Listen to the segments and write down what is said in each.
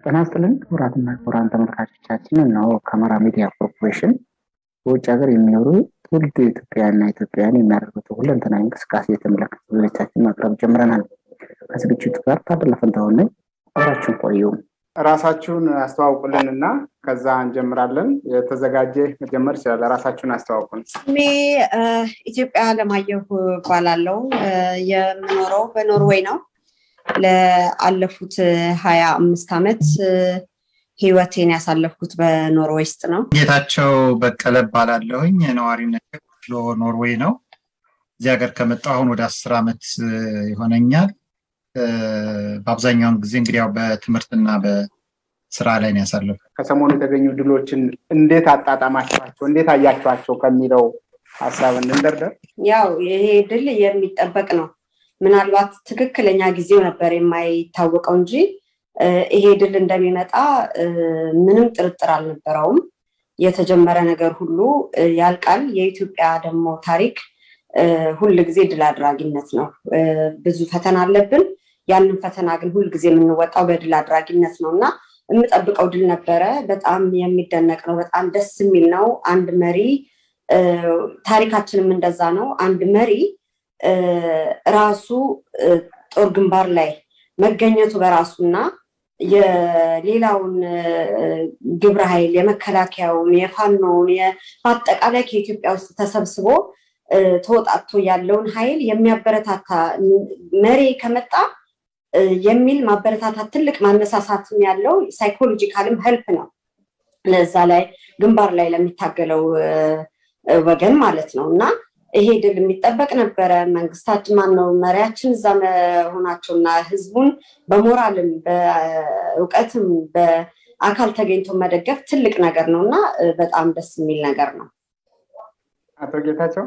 ጤና ይስጥልን ክቡራትና ክቡራን ተመልካቾቻችን እነሆ ከአማራ ሚዲያ ኮርፖሬሽን በውጭ ሀገር የሚኖሩ ትውልድ ኢትዮጵያውያንና ኢትዮጵያውያን የሚያደርጉት ሁለንተናዊ እንቅስቃሴ የተመለከቱ ዝግጅታችን ማቅረብ ጀምረናል። ከዝግጅቱ ጋር ታደለ ፈንታሁን ነኝ። አብራችሁን ቆዩ። ራሳችሁን አስተዋውቁልን እና ከዛ እንጀምራለን። የተዘጋጀ መጀመር ይችላል። ራሳችሁን አስተዋውቁን። ስሜ ኢትዮጵያ አለማየሁ እባላለሁ። የምኖረው በኖርዌይ ነው። ለአለፉት ሀያ አምስት ዓመት ህይወቴን ያሳለፍኩት በኖርዌይ ውስጥ ነው። ጌታቸው በቀለ እባላለሁኝ። ነዋሪነት ኦስሎ ኖርዌይ ነው። እዚህ ሀገር ከመጣሁ አሁን ወደ አስር ዓመት ይሆነኛል። በአብዛኛውን ጊዜ እንግዲህ ያው በትምህርትና በስራ ላይ ነው ያሳለፍኩት። ከሰሞኑ የተገኙ ድሎችን እንዴት አጣጣማችኋቸው፣ እንዴት አያችኋቸው ከሚለው ሀሳብ እንንደርደር። ያው ይሄ ድል የሚጠበቅ ነው። ምናልባት ትክክለኛ ጊዜው ነበር የማይታወቀው እንጂ ይሄ ድል እንደሚመጣ ምንም ጥርጥር አልነበረውም። የተጀመረ ነገር ሁሉ ያልቃል። የኢትዮጵያ ደግሞ ታሪክ ሁል ጊዜ ድል አድራጊነት ነው። ብዙ ፈተና አለብን። ያንን ፈተና ግን ሁል ጊዜ የምንወጣው በድል አድራጊነት ነው እና የምጠብቀው ድል ነበረ። በጣም የሚደነቅ ነው። በጣም ደስ የሚል ነው። አንድ መሪ ታሪካችንም እንደዛ ነው። አንድ መሪ ራሱ ጦር ግንባር ላይ መገኘቱ በራሱና የሌላውን ግብረ ኃይል የመከላከያውን፣ የፋኖውን በአጠቃላይ ከኢትዮጵያ ውስጥ ተሰብስቦ ተወጣቶ ያለውን ኃይል የሚያበረታታ መሪ ከመጣ የሚል ማበረታታት ትልቅ ማነሳሳትም ያለው ሳይኮሎጂካልም ሄልፕ ነው ለዛ ላይ ግንባር ላይ ለሚታገለው ወገን ማለት ነው እና ይሄ ድል የሚጠበቅ ነበረ። መንግስታችን ማን ነው መሪያችን እዛ መሆናቸው እና ህዝቡን በሞራልም በእውቀትም በአካል ተገኝቶ መደገፍ ትልቅ ነገር ነው እና በጣም ደስ የሚል ነገር ነው። አቶ ጌታቸው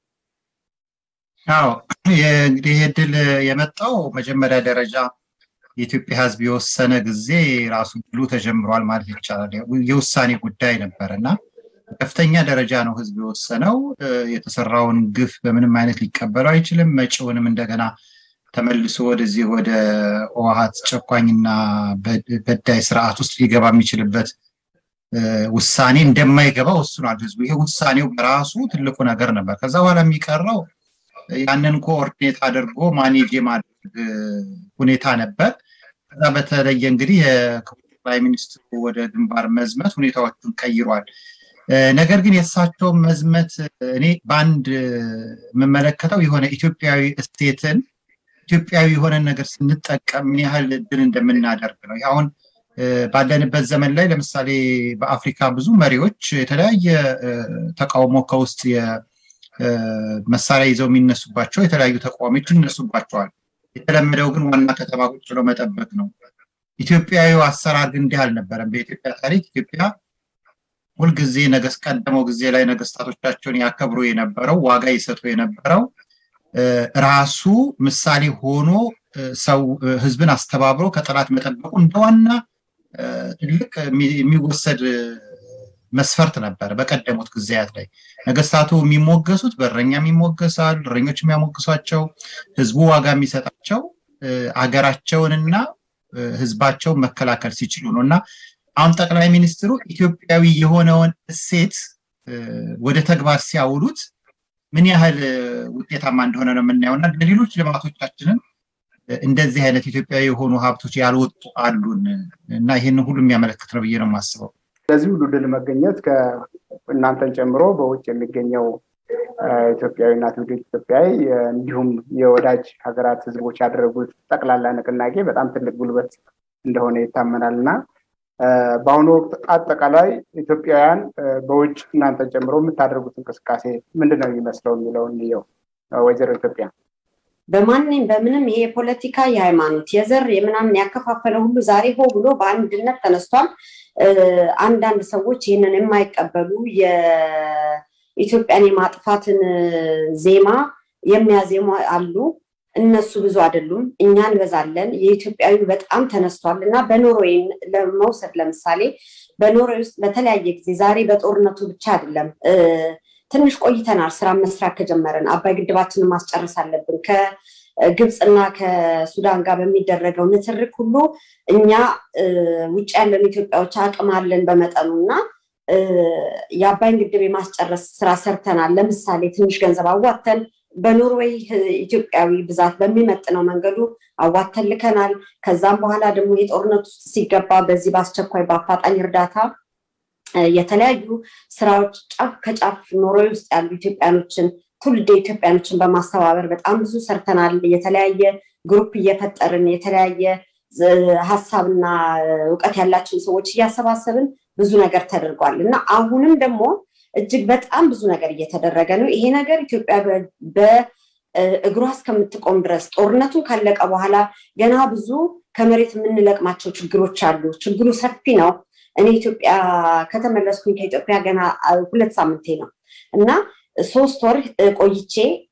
አዎ እንግዲህ ይህ ድል የመጣው መጀመሪያ ደረጃ የኢትዮጵያ ህዝብ የወሰነ ጊዜ ራሱ ድሉ ተጀምሯል ማለት ይቻላል። የውሳኔ ጉዳይ ነበር እና ከፍተኛ ደረጃ ነው ህዝብ የወሰነው። የተሰራውን ግፍ በምንም አይነት ሊቀበለው አይችልም። መጪውንም እንደገና ተመልሶ ወደዚህ ወደ ህወሓት ጨቋኝና በዳይ ስርዓት ውስጥ ሊገባ የሚችልበት ውሳኔ እንደማይገባ ወስኗል ህዝቡ። ይሄ ውሳኔው በራሱ ትልቁ ነገር ነበር። ከዛ በኋላ የሚቀረው ያንን ኮኦርዲኔት አድርጎ ማኔጅ የማድረግ ሁኔታ ነበር። ከዛ በተለየ እንግዲህ የክቡር ጠቅላይ ሚኒስትሩ ወደ ግንባር መዝመት ሁኔታዎቹን ቀይሯል። ነገር ግን የእሳቸው መዝመት እኔ በአንድ የምመለከተው የሆነ ኢትዮጵያዊ እስቴትን ኢትዮጵያዊ የሆነን ነገር ስንጠቀም ምን ያህል ድል እንደምናደርግ ነው። አሁን ባለንበት ዘመን ላይ ለምሳሌ በአፍሪካ ብዙ መሪዎች የተለያየ ተቃውሞ ከውስጥ መሳሪያ ይዘው የሚነሱባቸው የተለያዩ ተቃዋሚዎች ይነሱባቸዋል። የተለመደው ግን ዋና ከተማ ቁጭ ብሎ መጠበቅ ነው። ኢትዮጵያዊ አሰራር ግን እንዲህ አልነበረም። በኢትዮጵያ ታሪክ ኢትዮጵያ ሁልጊዜ ነገስ ቀደመው ጊዜ ላይ ነገስታቶቻቸውን ያከብሩ የነበረው ዋጋ ይሰጡ የነበረው ራሱ ምሳሌ ሆኖ ሰው ህዝብን አስተባብሮ ከጠላት መጠበቁ እንደ ዋና ትልቅ የሚወሰድ መስፈርት ነበር። በቀደሙት ጊዜያት ላይ ነገስታቱ የሚሞገሱት በእረኛም ይሞገሳል፣ እረኞች የሚያሞግሷቸው ህዝቡ ዋጋ የሚሰጣቸው አገራቸውንና ህዝባቸውን መከላከል ሲችሉ ነው እና አሁን ጠቅላይ ሚኒስትሩ ኢትዮጵያዊ የሆነውን እሴት ወደ ተግባር ሲያውሉት ምን ያህል ውጤታማ እንደሆነ ነው የምናየው እና ለሌሎች ልማቶቻችንን እንደዚህ አይነት ኢትዮጵያዊ የሆኑ ሀብቶች ያልወጡ አሉን እና ይህን ሁሉ የሚያመለክት ነው ብዬ ነው የማስበው። ለዚህ ሁሉ ድል መገኘት እናንተን ጨምሮ በውጭ የሚገኘው ኢትዮጵያዊና ትውልደ ኢትዮጵያዊ እንዲሁም የወዳጅ ሀገራት ህዝቦች ያደረጉት ጠቅላላ ንቅናቄ በጣም ትልቅ ጉልበት እንደሆነ ይታመናል እና በአሁኑ ወቅት አጠቃላይ ኢትዮጵያውያን በውጭ እናንተን ጨምሮ የምታደርጉት እንቅስቃሴ ምንድን ነው የሚመስለው የሚለውን እንየው። ወይዘሮ ኢትዮጵያ በማንም በምንም ይሄ የፖለቲካ የሃይማኖት፣ የዘር የምናምን ያከፋፈለ ሁሉ ዛሬ ሆ ብሎ በአንድነት ተነስቷል። አንዳንድ ሰዎች ይህንን የማይቀበሉ የኢትዮጵያን የማጥፋትን ዜማ የሚያዜሙ አሉ። እነሱ ብዙ አይደሉም፣ እኛ እንበዛለን። የኢትዮጵያዊ በጣም ተነስቷል እና በኖርዌይ ለመውሰድ ለምሳሌ በኖርዌይ ውስጥ በተለያየ ጊዜ ዛሬ በጦርነቱ ብቻ አይደለም ትንሽ ቆይተናል ስራ መስራት ከጀመረን። አባይ ግድባችንን ማስጨረስ አለብን። ግብፅና ከሱዳን ጋር በሚደረገው ንትርክ ሁሉ እኛ ውጭ ያለን ኢትዮጵያዎች አቅም አለን በመጠኑ እና የአባይን ግድብ የማስጨረስ ስራ ሰርተናል። ለምሳሌ ትንሽ ገንዘብ አዋተን በኖርዌይ ኢትዮጵያዊ ብዛት በሚመጥነው መንገዱ አዋተን ልከናል። ከዛም በኋላ ደግሞ የጦርነት ውስጥ ሲገባ በዚህ በአስቸኳይ በአፋጣኝ እርዳታ የተለያዩ ስራዎች ጫፍ ከጫፍ ኖርዌይ ውስጥ ያሉ ኢትዮጵያኖችን ትውልደ ኢትዮጵያኖችን በማስተባበር በጣም ብዙ ሰርተናል። የተለያየ ግሩፕ እየፈጠርን የተለያየ ሀሳብና እውቀት ያላቸውን ሰዎች እያሰባሰብን ብዙ ነገር ተደርጓል እና አሁንም ደግሞ እጅግ በጣም ብዙ ነገር እየተደረገ ነው። ይሄ ነገር ኢትዮጵያ በእግሯ እስከምትቆም ድረስ ጦርነቱን ካለቀ በኋላ ገና ብዙ ከመሬት የምንለቅማቸው ችግሮች አሉ። ችግሩ ሰፊ ነው። እኔ ኢትዮጵያ ከተመለስኩኝ ከኢትዮጵያ ገና ሁለት ሳምንቴ ነው እና ሶስት ወር ቆይቼ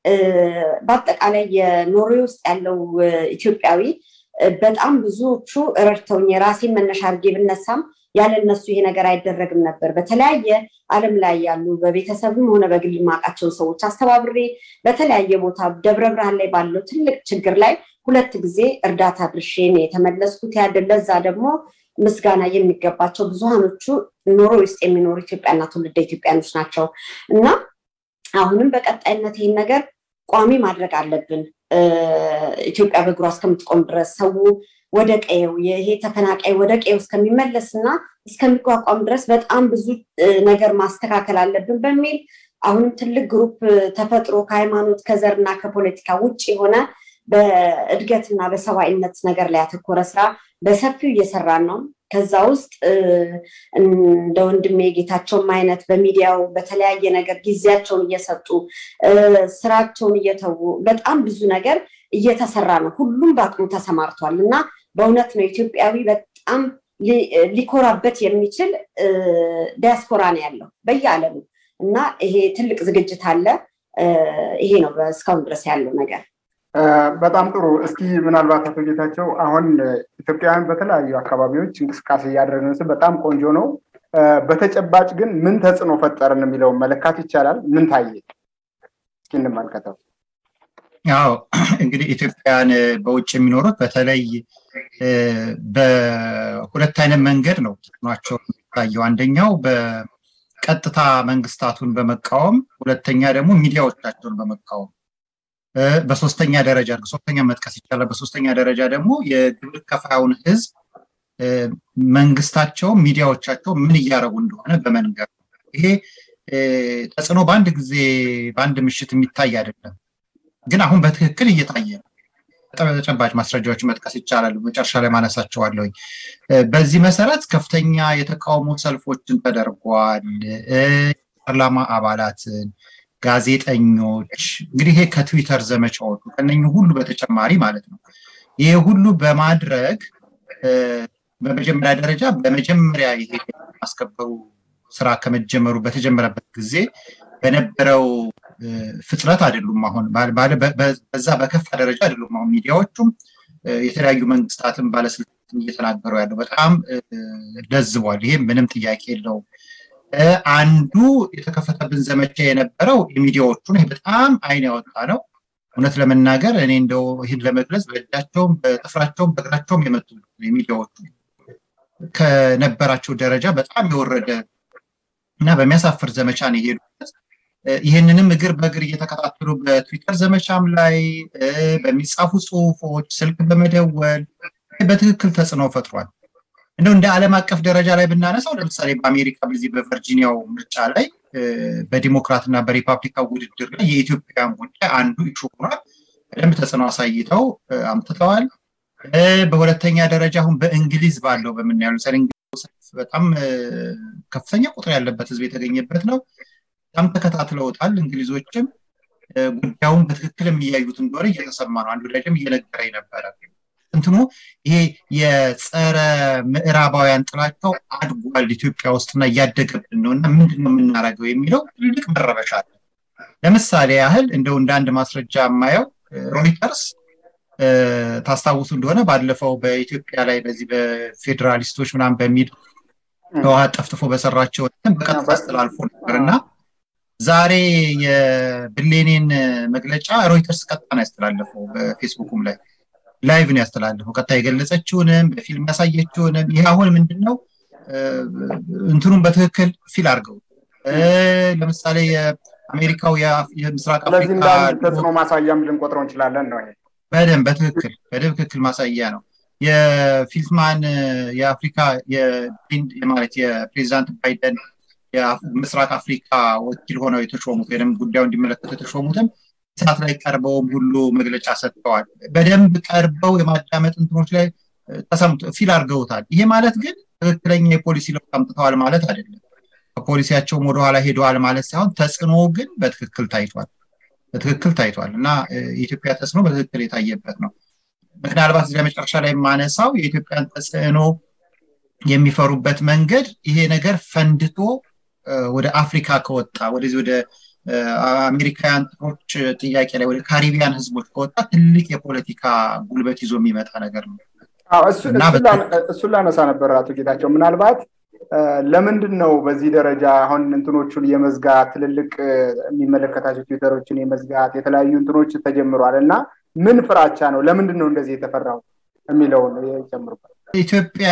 በአጠቃላይ የኖርዌይ ውስጥ ያለው ኢትዮጵያዊ በጣም ብዙዎቹ ረድተውኝ የራሴን መነሻ አድርጌ ብነሳም ያለ እነሱ ይሄ ነገር አይደረግም ነበር። በተለያየ ዓለም ላይ ያሉ በቤተሰብም ሆነ በግል ማውቃቸውን ሰዎች አስተባብሬ በተለያየ ቦታ ደብረ ብርሃን ላይ ባለው ትልቅ ችግር ላይ ሁለት ጊዜ እርዳታ ድርሼ ነው የተመለስኩት። ያደ ለዛ ደግሞ ምስጋና የሚገባቸው ብዙሃኖቹ ኖሮ ውስጥ የሚኖሩ ኢትዮጵያና ትውልደ ኢትዮጵያኖች ናቸው እና አሁንም በቀጣይነት ይህን ነገር ቋሚ ማድረግ አለብን። ኢትዮጵያ በእግሯ እስከምትቆም ድረስ ሰው ወደ ቀየው ይሄ ተፈናቃይ ወደ ቀየው እስከሚመለስ እና እስከሚቋቋም ድረስ በጣም ብዙ ነገር ማስተካከል አለብን በሚል አሁንም ትልቅ ግሩፕ ተፈጥሮ ከሃይማኖት ከዘርና ከፖለቲካ ውጭ የሆነ በእድገትና በሰብአዊነት ነገር ላይ ያተኮረ ስራ በሰፊው እየሰራን ነው። ከዛ ውስጥ እንደ ወንድሜ ጌታቸውም አይነት በሚዲያው በተለያየ ነገር ጊዜያቸውን እየሰጡ ስራቸውን እየተዉ በጣም ብዙ ነገር እየተሰራ ነው። ሁሉም በአቅሙ ተሰማርቷል እና በእውነት ነው ኢትዮጵያዊ በጣም ሊኮራበት የሚችል ዲያስፖራ ነው ያለው በየዓለሙ እና ይሄ ትልቅ ዝግጅት አለ። ይሄ ነው እስካሁን ድረስ ያለው ነገር። በጣም ጥሩ። እስኪ ምናልባት አቶ ጌታቸው አሁን ኢትዮጵያውያን በተለያዩ አካባቢዎች እንቅስቃሴ እያደረግን በጣም ቆንጆ ነው። በተጨባጭ ግን ምን ተጽዕኖ ፈጠርን የሚለውን መለካት ይቻላል? ምን ታየ? እስኪ እንመልከተው። ያው እንግዲህ ኢትዮጵያውያን በውጭ የሚኖሩት በተለይ በሁለት አይነት መንገድ ነው ጥቅማቸው የሚታየው። አንደኛው በቀጥታ መንግስታቱን በመቃወም፣ ሁለተኛ ደግሞ ሚዲያዎቻቸውን በመቃወም በሶስተኛ ደረጃ ሶስተኛ መጥቀስ ይቻላል። በሶስተኛ ደረጃ ደግሞ የግብር ከፋዩን ህዝብ መንግስታቸው፣ ሚዲያዎቻቸው ምን እያደረጉ እንደሆነ በመንገር ይሄ ተጽዕኖ በአንድ ጊዜ በአንድ ምሽት የሚታይ አይደለም፣ ግን አሁን በትክክል እየታየ ነው። ተጨባጭ ማስረጃዎች መጥቀስ ይቻላል። መጨረሻ ላይ ማነሳቸዋለሁኝ። በዚህ መሰረት ከፍተኛ የተቃውሞ ሰልፎችን ተደርጓል። ፓርላማ አባላትን ጋዜጠኞች እንግዲህ ይሄ ከትዊተር ዘመቻዎቹ ከነኚህ ሁሉ በተጨማሪ ማለት ነው። ይሄ ሁሉ በማድረግ በመጀመሪያ ደረጃ በመጀመሪያ ይሄ ማስከበሩ ስራ ከመጀመሩ በተጀመረበት ጊዜ በነበረው ፍጥነት አይደሉም። አሁን በዛ በከፋ ደረጃ አይደሉም። አሁን ሚዲያዎቹም የተለያዩ መንግስታትን ባለስልጣናትን እየተናገሩ ያለው በጣም ለዝቧል። ይሄ ምንም ጥያቄ የለውም። አንዱ የተከፈተብን ዘመቻ የነበረው የሚዲያዎቹን ይህ በጣም አይን ያወጣ ነው። እውነት ለመናገር እኔ እንደው ይህን ለመግለጽ በእጃቸውም በጥፍራቸውም በእግራቸውም የመጡ የሚዲያዎቹ ከነበራቸው ደረጃ በጣም የወረደ እና በሚያሳፍር ዘመቻ ነው የሄዱበት። ይህንንም እግር በእግር እየተከታተሉ በትዊተር ዘመቻም ላይ በሚጻፉ ጽሁፎች፣ ስልክ በመደወል በትክክል ተጽዕኖ ፈጥሯል። እንደው እንደ ዓለም አቀፍ ደረጃ ላይ ብናነሳው ለምሳሌ በአሜሪካ በዚህ በቨርጂኒያው ምርጫ ላይ በዲሞክራት እና በሪፐብሊካን ውድድር ላይ የኢትዮጵያን ጉዳይ አንዱ ኢሹ ሆኗል። በደንብ ተጽዕኖ አሳይተው አምጥተዋል። በሁለተኛ ደረጃ አሁን በእንግሊዝ ባለው በምናየው ለምሳሌ በጣም ከፍተኛ ቁጥር ያለበት ህዝብ የተገኘበት ነው። በጣም ተከታትለውታል። እንግሊዞችም ጉዳዩን በትክክል የሚያዩት እንደሆነ እየተሰማ ነው። አንዱ ወዳጅም እየነገረኝ ነበረ። እንትኑ ይሄ የጸረ ምዕራባውያን ጥላቸው አድጓል ኢትዮጵያ ውስጥና እያደገብን ነው እና ምንድን ነው የምናደርገው የሚለው ትልቅ መረበሻ አለ። ለምሳሌ ያህል እንደው እንደ አንድ ማስረጃ የማየው ሮይተርስ ታስታውሱ እንደሆነ ባለፈው በኢትዮጵያ ላይ በዚህ በፌዴራሊስቶች ምናምን በሚል ህወሓት ጠፍጥፎ በሰራቸው በቀጥታ አስተላልፎ ነበር እና ዛሬ የብሌኔን መግለጫ ሮይተርስ ቀጥታ ነው ያስተላለፈው በፌስቡኩም ላይ ላይቭ ነው ያስተላለፈው ቀጥታ የገለጸችውንም በፊልም ያሳየችውንም ይህ አሁን ምንድን ነው እንትኑን በትክክል ፊል አድርገው ለምሳሌ የአሜሪካው የምስራቅ አፍሪካ ተጽዕኖ ማሳያም ልንቆጥረው እንችላለን ነው በደንብ በትክክል በትክክል ማሳያ ነው የፊልትማን የአፍሪካ ማለት የፕሬዚዳንት ባይደን የምስራቅ አፍሪካ ወኪል ሆነው የተሾሙት ወይም ጉዳዩ እንዲመለከቱ የተሾሙትም ሰዓት ላይ ቀርበውም ሁሉ መግለጫ ሰጥተዋል በደንብ ቀርበው የማዳመጥ እንትኖች ላይ ተሰምቶ ፊል አድርገውታል ይሄ ማለት ግን ትክክለኛ የፖሊሲ ለውጥ አምጥተዋል ማለት አይደለም ከፖሊሲያቸውም ወደኋላ ሄደዋል ማለት ሳይሆን ተጽዕኖ ግን በትክክል ታይቷል በትክክል ታይቷል እና የኢትዮጵያ ተጽዕኖ በትክክል የታየበት ነው ምናልባት እዚያ መጨረሻ ላይ የማነሳው የኢትዮጵያን ተጽዕኖ የሚፈሩበት መንገድ ይሄ ነገር ፈንድቶ ወደ አፍሪካ ከወጣ ወደዚህ ወደ አሜሪካውያን ጥሮች ጥያቄ ላይ ወደ ካሪቢያን ህዝቦች ከወጣ ትልቅ የፖለቲካ ጉልበት ይዞ የሚመጣ ነገር ነው እሱን ላነሳ ነበር አቶ ጌታቸው ምናልባት ለምንድን ነው በዚህ ደረጃ አሁን እንትኖቹን የመዝጋት ትልልቅ የሚመለከታቸው ትዊተሮችን የመዝጋት የተለያዩ እንትኖች ተጀምሯል እና ምን ፍራቻ ነው ለምንድን ነው እንደዚህ የተፈራው የሚለውን ይጨምሩበት ኢትዮጵያ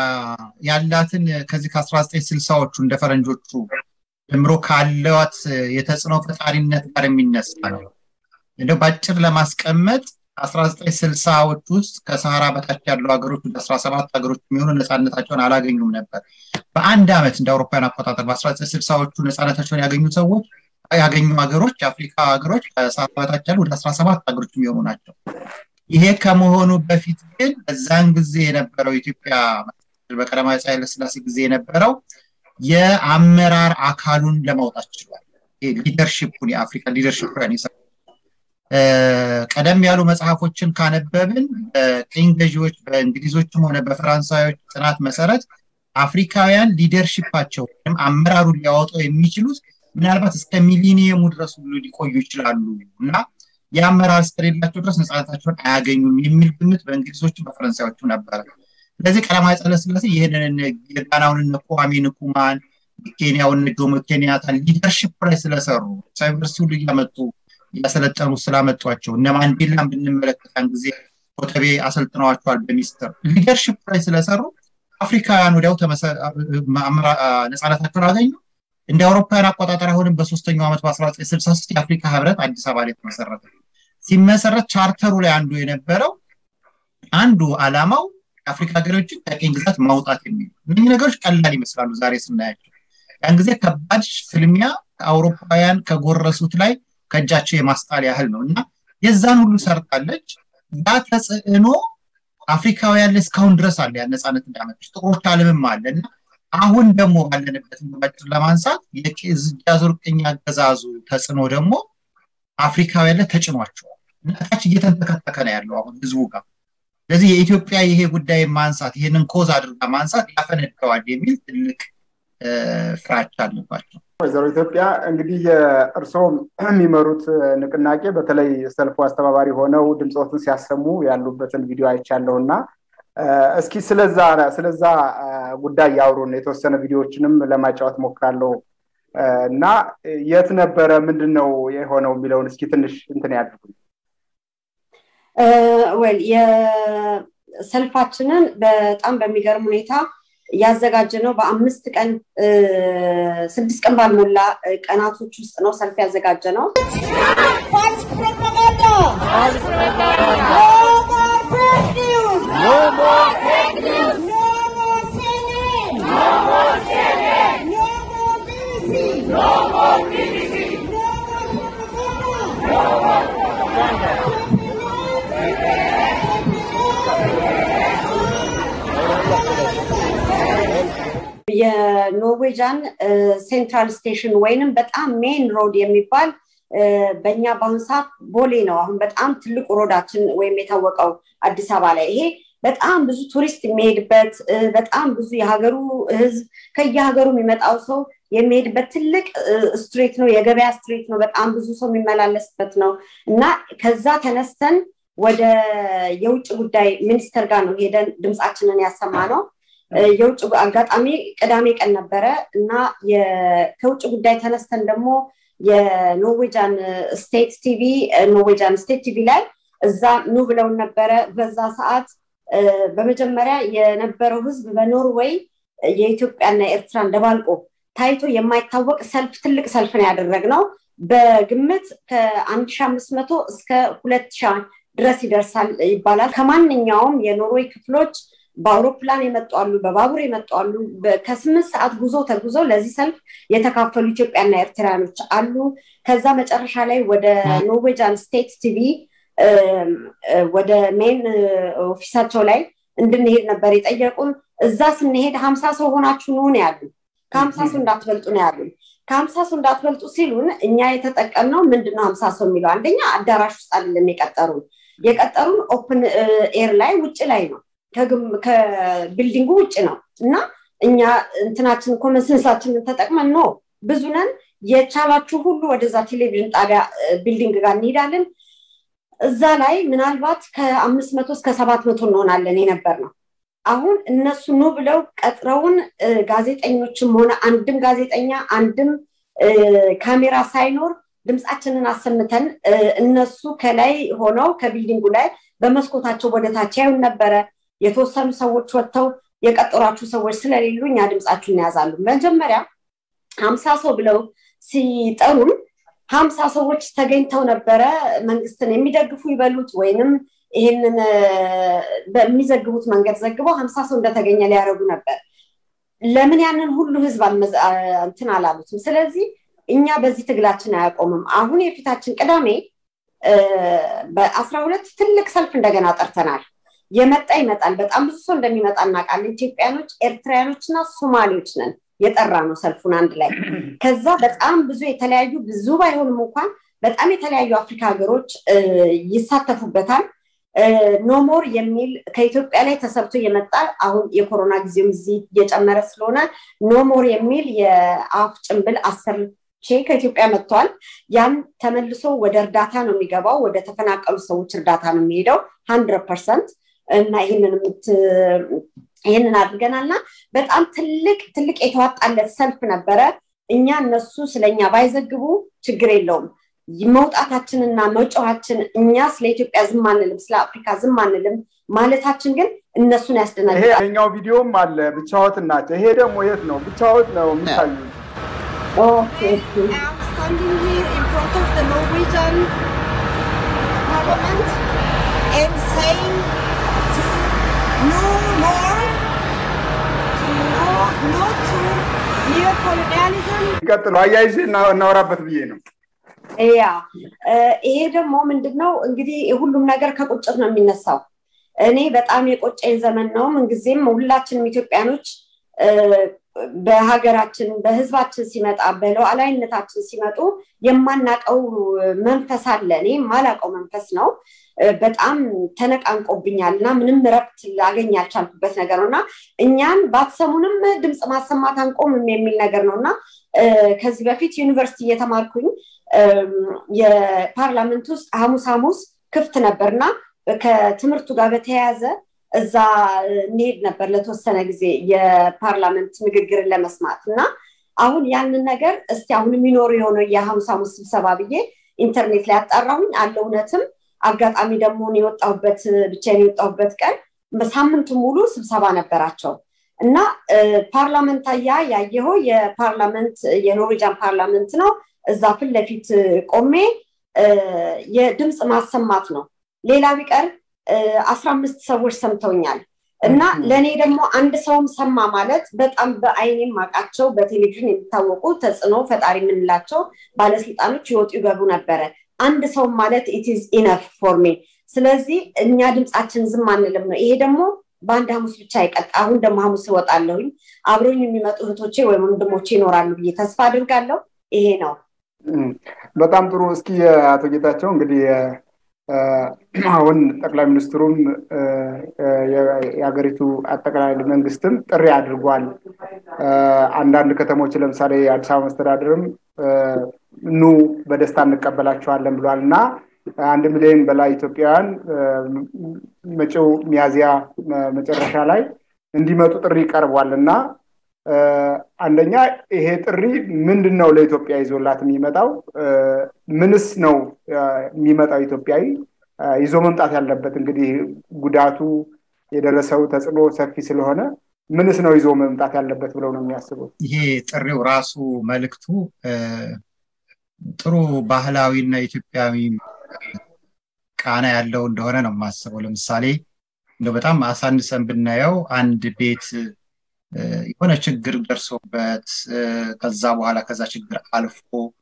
ያላትን ከዚህ ከአስራ ዘጠኝ ስልሳዎቹ እንደ ፈረንጆቹ ጀምሮ ካለዋት የተጽዕኖ ፈጣሪነት ጋር የሚነሳ ነው እንደው በአጭር ለማስቀመጥ አስራ ዘጠኝ ስልሳዎች ውስጥ ከሰሃራ በታች ያሉ ሀገሮች ወደ አስራ ሰባት ሀገሮች የሚሆኑ ነፃነታቸውን አላገኙም ነበር በአንድ ዓመት እንደ አውሮፓውያን አቆጣጠር በአስራ ዘጠኝ ስልሳዎቹ ነፃነታቸውን ያገኙ ሰዎች ያገኙ ሀገሮች የአፍሪካ ሀገሮች ከሰሃራ በታች ያሉ ወደ አስራ ሰባት ሀገሮች የሚሆኑ ናቸው ይሄ ከመሆኑ በፊት ግን በዛን ጊዜ የነበረው ኢትዮጵያ በቀዳማዊ ኃይለ ሥላሴ ጊዜ የነበረው የአመራር አካሉን ለማውጣት ችሏል ሊደርሽፑን የአፍሪካ ሊደርሽፕ ቀደም ያሉ መጽሐፎችን ካነበብን በቅኝ ገዢዎች በእንግሊዞችም ሆነ በፈራንሳዮች ጥናት መሰረት አፍሪካውያን ሊደርሽፓቸው ወይም አመራሩን ሊያወጣው የሚችሉት ምናልባት እስከ ሚሊኒየሙ ድረስ ሁሉ ሊቆዩ ይችላሉ እና የአመራር እስከሌላቸው ድረስ ነፃነታቸውን አያገኙም የሚል ግምት በእንግሊዞችም በፈረንሳዮቹ ነበረ ስለዚህ ቀዳማዊ ኃይለሥላሴ ይህንን የጋናውን እነ kwame ንኩማን ኬንያውን ጆሞ ኬንያታን ሊደርሽፕ ላይ ስለሰሩ ዩኒቨርሲቲ ሁሉ እያመጡ እያሰለጠኑ ስላመጧቸው እነ ማንዴላን ብንመለከታን ጊዜ ኮተቤ አሰልጥነዋቸዋል በሚስጥር ሊደርሽፕ ላይ ስለሰሩ አፍሪካውያን ወዲያው ነፃነታቸውን አገኙ እንደ አውሮፓውያን አቆጣጠር አሁንም በሶስተኛው ዓመት በ1963 የአፍሪካ ህብረት አዲስ አበባ ላይ ተመሰረተ ሲመሰረት ቻርተሩ ላይ አንዱ የነበረው አንዱ አላማው የአፍሪካ ሀገሮችን ከቅኝ ግዛት ማውጣት የሚሉ እነዚህ ነገሮች ቀላል ይመስላሉ ዛሬ ስናያቸው ያን ጊዜ ከባድ ፍልሚያ አውሮፓውያን ከጎረሱት ላይ ከእጃቸው የማስጣል ያህል ነው እና የዛን ሁሉ ሰርታለች ያ ተጽዕኖ አፍሪካውያን ላይ እስካሁን ድረስ አለ ያ ነፃነት እንዳመጣች ጥቁሮች አለምም አለ እና አሁን ደግሞ ባለንበት ባጭር ለማንሳት የዙር ቅኝ አገዛዙ ተጽዕኖ ደግሞ አፍሪካውያን ላይ ተጭኗቸዋል እና ታች እየተንተከተከ ነው ያለው አሁን ህዝቡ ጋር ስለዚህ የኢትዮጵያ ይሄ ጉዳይ ማንሳት ይህንን ኮዝ አድርጋ ማንሳት ያፈነደዋል የሚል ትልቅ ፍራቻ አለባቸው ወይዘሮ ኢትዮጵያ እንግዲህ እርስዎ የሚመሩት ንቅናቄ በተለይ ሰልፉ አስተባባሪ ሆነው ድምፆትን ሲያሰሙ ያሉበትን ቪዲዮ አይቻለሁ እና እስኪ ስለዛ ስለዛ ጉዳይ ያውሩን የተወሰነ ቪዲዮዎችንም ለማጫወት ሞክራለሁ እና የት ነበረ ምንድን ነው የሆነው የሚለውን እስኪ ትንሽ እንትን ያድርጉ ወል የሰልፋችንን በጣም በሚገርም ሁኔታ ያዘጋጀ ነው በአምስት ቀን ስድስት ቀን ባልሞላ ቀናቶች ውስጥ ነው ሰልፍ ያዘጋጀ ነው No more fake news. No more CNN. No more CNN. No more BBC. No more BBC. No more propaganda. No more propaganda. የኖርዌጃን ሴንትራል ስቴሽን ወይንም በጣም ሜን ሮድ የሚባል በእኛ በአሁኑ ሰዓት ቦሌ ነው አሁን በጣም ትልቁ ሮዳችን ወይም የታወቀው አዲስ አበባ ላይ ይሄ በጣም ብዙ ቱሪስት የሚሄድበት በጣም ብዙ የሀገሩ ህዝብ ከየሀገሩ የሚመጣው ሰው የሚሄድበት ትልቅ ስትሬት ነው የገበያ ስትሬት ነው በጣም ብዙ ሰው የሚመላለስበት ነው እና ከዛ ተነስተን ወደ የውጭ ጉዳይ ሚኒስተር ጋር ነው ሄደን ድምፃችንን ያሰማ ነው የውጭ አጋጣሚ ቅዳሜ ቀን ነበረ እና ከውጭ ጉዳይ ተነስተን ደግሞ የኖርዌጃን ስቴት ቲቪ ኖርዌጃን ስቴት ቲቪ ላይ እዛ ኑ ብለውን ነበረ። በዛ ሰዓት በመጀመሪያ የነበረው ህዝብ በኖርዌይ የኢትዮጵያና ኤርትራን ደባልቆ ታይቶ የማይታወቅ ሰልፍ ትልቅ ሰልፍ ነው ያደረግነው። በግምት ከአንድ ሺ አምስት መቶ እስከ ሁለት ሺ ድረስ ይደርሳል ይባላል። ከማንኛውም የኖርዌይ ክፍሎች በአውሮፕላን የመጡ አሉ፣ በባቡር የመጡ አሉ። ከስምንት ሰዓት ጉዞ ተጉዘው ለዚህ ሰልፍ የተካፈሉ ኢትዮጵያና ኤርትራያኖች አሉ። ከዛ መጨረሻ ላይ ወደ ኖርዌጃን ስቴት ቲቪ ወደ ሜን ኦፊሳቸው ላይ እንድንሄድ ነበር የጠየቁን። እዛ ስንሄድ ሀምሳ ሰው ሆናችሁ ኑ ነው ያሉን። ከሀምሳ ሰው እንዳትበልጡ ነው ያሉን። ከሀምሳ ሰው እንዳትበልጡ ሲሉን እኛ የተጠቀምነው ምንድነው ሀምሳ ሰው የሚለው አንደኛ አዳራሽ ውስጥ አይደለም የቀጠሩን የቀጠሩን ኦፕን ኤር ላይ ውጭ ላይ ነው ከቢልዲንጉ ውጭ ነው እና እኛ እንትናችን ኮመንሰንሳችንን ተጠቅመን ነው ብዙ ነን የቻላችሁ ሁሉ ወደዛ ቴሌቪዥን ጣቢያ ቢልዲንግ ጋር እንሄዳለን እዛ ላይ ምናልባት ከአምስት መቶ እስከ ሰባት መቶ እንሆናለን የነበር ነው አሁን እነሱ ኑ ብለው ቀጥረውን ጋዜጠኞችም ሆነ አንድም ጋዜጠኛ አንድም ካሜራ ሳይኖር ድምፃችንን አሰምተን እነሱ ከላይ ሆነው ከቢልዲንጉ ላይ በመስኮታቸው ወደታች ያዩን ነበረ የተወሰኑ ሰዎች ወጥተው የቀጠሯችሁ ሰዎች ስለሌሉ እኛ ድምፃችሁን እንያዛሉ መጀመሪያ ሀምሳ ሰው ብለው ሲጠሩን ሀምሳ ሰዎች ተገኝተው ነበረ መንግስትን የሚደግፉ ይበሉት ወይንም ይህንን በሚዘግቡት መንገድ ዘግበው ሀምሳ ሰው እንደተገኘ ሊያደረጉ ነበር ለምን ያንን ሁሉ ህዝብ እንትን አላሉትም ስለዚህ እኛ በዚህ ትግላችን አያቆምም አሁን የፊታችን ቅዳሜ በአስራ ሁለት ትልቅ ሰልፍ እንደገና ጠርተናል የመጣ ይመጣል በጣም ብዙ ሰው እንደሚመጣ እናውቃለን ኢትዮጵያኖች ኤርትራያኖች እና ሶማሌዎች ነን የጠራ ነው ሰልፉን አንድ ላይ ከዛ በጣም ብዙ የተለያዩ ብዙ ባይሆንም እንኳን በጣም የተለያዩ አፍሪካ ሀገሮች ይሳተፉበታል ኖሞር የሚል ከኢትዮጵያ ላይ ተሰርቶ የመጣ አሁን የኮሮና ጊዜም እዚህ እየጨመረ ስለሆነ ኖሞር የሚል የአፍ ጭንብል አስር ቼ ከኢትዮጵያ መጥቷል ያን ተመልሶ ወደ እርዳታ ነው የሚገባው ወደ ተፈናቀሉ ሰዎች እርዳታ ነው የሚሄደው ሀንድረድ ፐርሰንት እና ይህንን ይህንን አድርገናል እና በጣም ትልቅ ትልቅ የተዋጣለት ሰልፍ ነበረ እኛ እነሱ ስለኛ ባይዘግቡ ችግር የለውም መውጣታችንና መጫዋችን እኛ ስለ ኢትዮጵያ ዝም አንልም ስለ አፍሪካ ዝም አንልም ማለታችን ግን እነሱን ያስደናግጣል ይሄኛው ቪዲዮም አለ ብቻወት ናቸው ይሄ ደግሞ የት ነው ብቻወት ነው የሚታዩ Okay. I'm standing here in front of the Norwegian Parliament and saying to no more, to no, no to neocolonialism. ይቀጥሉ አያይዤ እናወራበት ብዬ ነው ያ ይሄ ደግሞ ምንድነው እንግዲህ ሁሉም ነገር ከቁጭት ነው የሚነሳው እኔ በጣም የቆጨኝ ዘመን ነው ምንጊዜም ሁላችንም ኢትዮጵያኖች በሀገራችን በህዝባችን ሲመጣ በሉዓላዊነታችን ሲመጡ የማናቀው መንፈስ አለ እኔ የማላቀው መንፈስ ነው በጣም ተነቃንቆብኛል እና ምንም ረፍት ላገኝ ያልቻልኩበት ነገር ነው እና እኛን ባትሰሙንም ድምፅ ማሰማት አንቆምም የሚል ነገር ነው እና ከዚህ በፊት ዩኒቨርሲቲ እየተማርኩኝ የፓርላመንት ውስጥ ሐሙስ ሐሙስ ክፍት ነበር እና ከትምህርቱ ጋር በተያያዘ እዛ እንሄድ ነበር ለተወሰነ ጊዜ የፓርላመንት ንግግርን ለመስማት እና አሁን ያንን ነገር እስቲ አሁን የሚኖሩ የሆነ የሐሙስ ሐሙስ ስብሰባ ብዬ ኢንተርኔት ላይ ያጣራሁኝ አለ እውነትም አጋጣሚ ደግሞ የወጣሁበት ብቻዬን የወጣሁበት ቀን ሳምንቱ ሙሉ ስብሰባ ነበራቸው እና ፓርላመንት ያ ያየኸው የፓርላመንት የኖርዌጃን ፓርላመንት ነው እዛ ፊት ለፊት ቆሜ የድምፅ ማሰማት ነው ሌላ ቢቀር አስራ አምስት ሰዎች ሰምተውኛል እና ለእኔ ደግሞ አንድ ሰውም ሰማ ማለት በጣም በአይኔም ማቃቸው በቴሌቪዥን የሚታወቁ ተጽዕኖ ፈጣሪ የምንላቸው ባለስልጣኖች ይወጡ ይገቡ ነበረ አንድ ሰው ማለት ኢትዝ ኢነፍ ፎር ሚ ስለዚህ እኛ ድምፃችን ዝም አንልም ነው ይሄ ደግሞ በአንድ ሐሙስ ብቻ አይቀጥ አሁን ደግሞ ሐሙስ እወጣለሁኝ አብሮኝ የሚመጡ እህቶቼ ወይም ወንድሞቼ ይኖራሉ ብዬ ተስፋ አድርጋለሁ ይሄ ነው በጣም ጥሩ እስኪ አቶ ጌታቸው እንግዲህ አሁን ጠቅላይ ሚኒስትሩም የሀገሪቱ አጠቃላይ መንግስትም ጥሪ አድርጓል አንዳንድ ከተሞች ለምሳሌ የአዲስ አበባ መስተዳድርም ኑ በደስታ እንቀበላቸዋለን ብሏል እና አንድ ሚሊዮን በላይ ኢትዮጵያውያን መጪው ሚያዚያ መጨረሻ ላይ እንዲመጡ ጥሪ ቀርቧል እና አንደኛ ይሄ ጥሪ ምንድን ነው ለኢትዮጵያ ይዞላት የሚመጣው? ምንስ ነው የሚመጣው ኢትዮጵያዊ ይዞ መምጣት ያለበት? እንግዲህ ጉዳቱ የደረሰው ተጽዕኖ ሰፊ ስለሆነ ምንስ ነው ይዞ መምጣት ያለበት ብለው ነው የሚያስቡት? ይሄ ጥሪው ራሱ መልእክቱ ጥሩ ባህላዊና ኢትዮጵያዊ ቃና ያለው እንደሆነ ነው የማስበው። ለምሳሌ እንደው በጣም አሳንሰን ብናየው አንድ ቤት የሆነ ችግር ደርሶበት ከዛ በኋላ ከዛ ችግር አልፎ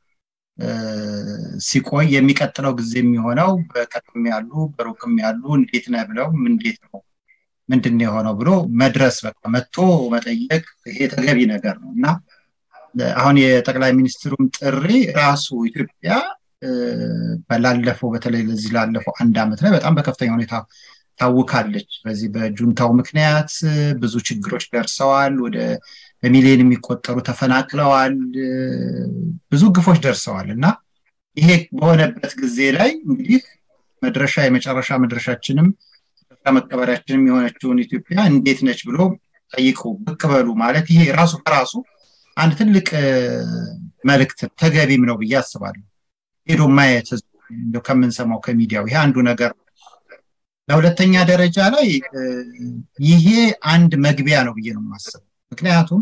ሲቆይ የሚቀጥለው ጊዜ የሚሆነው በቅርብም ያሉ በሩቅም ያሉ እንዴት ነህ ብለው እንዴት ነው ምንድን የሆነው ብሎ መድረስ በቃ መጥቶ መጠየቅ ይሄ ተገቢ ነገር ነው እና አሁን የጠቅላይ ሚኒስትሩም ጥሪ ራሱ ኢትዮጵያ በላለፈው በተለይ ለዚህ ላለፈው አንድ ዓመት ላይ በጣም በከፍተኛ ሁኔታ ታውካለች። በዚህ በጁንታው ምክንያት ብዙ ችግሮች ደርሰዋል። ወደ በሚሊዮን የሚቆጠሩ ተፈናቅለዋል። ብዙ ግፎች ደርሰዋል እና ይሄ በሆነበት ጊዜ ላይ እንግዲህ መድረሻ የመጨረሻ መድረሻችንም መቀበሪያችንም የሆነችውን ኢትዮጵያ እንዴት ነች ብሎ ጠይቁ ብቅ በሉ ማለት ይሄ ራሱ በራሱ አንድ ትልቅ መልእክት ተገቢም ነው ብዬ አስባለሁ። ሄዶ ማየት ከምንሰማው ከሚዲያው ይሄ አንዱ ነገር ነው። ለሁለተኛ ደረጃ ላይ ይሄ አንድ መግቢያ ነው ብዬ ነው የማስበው። ምክንያቱም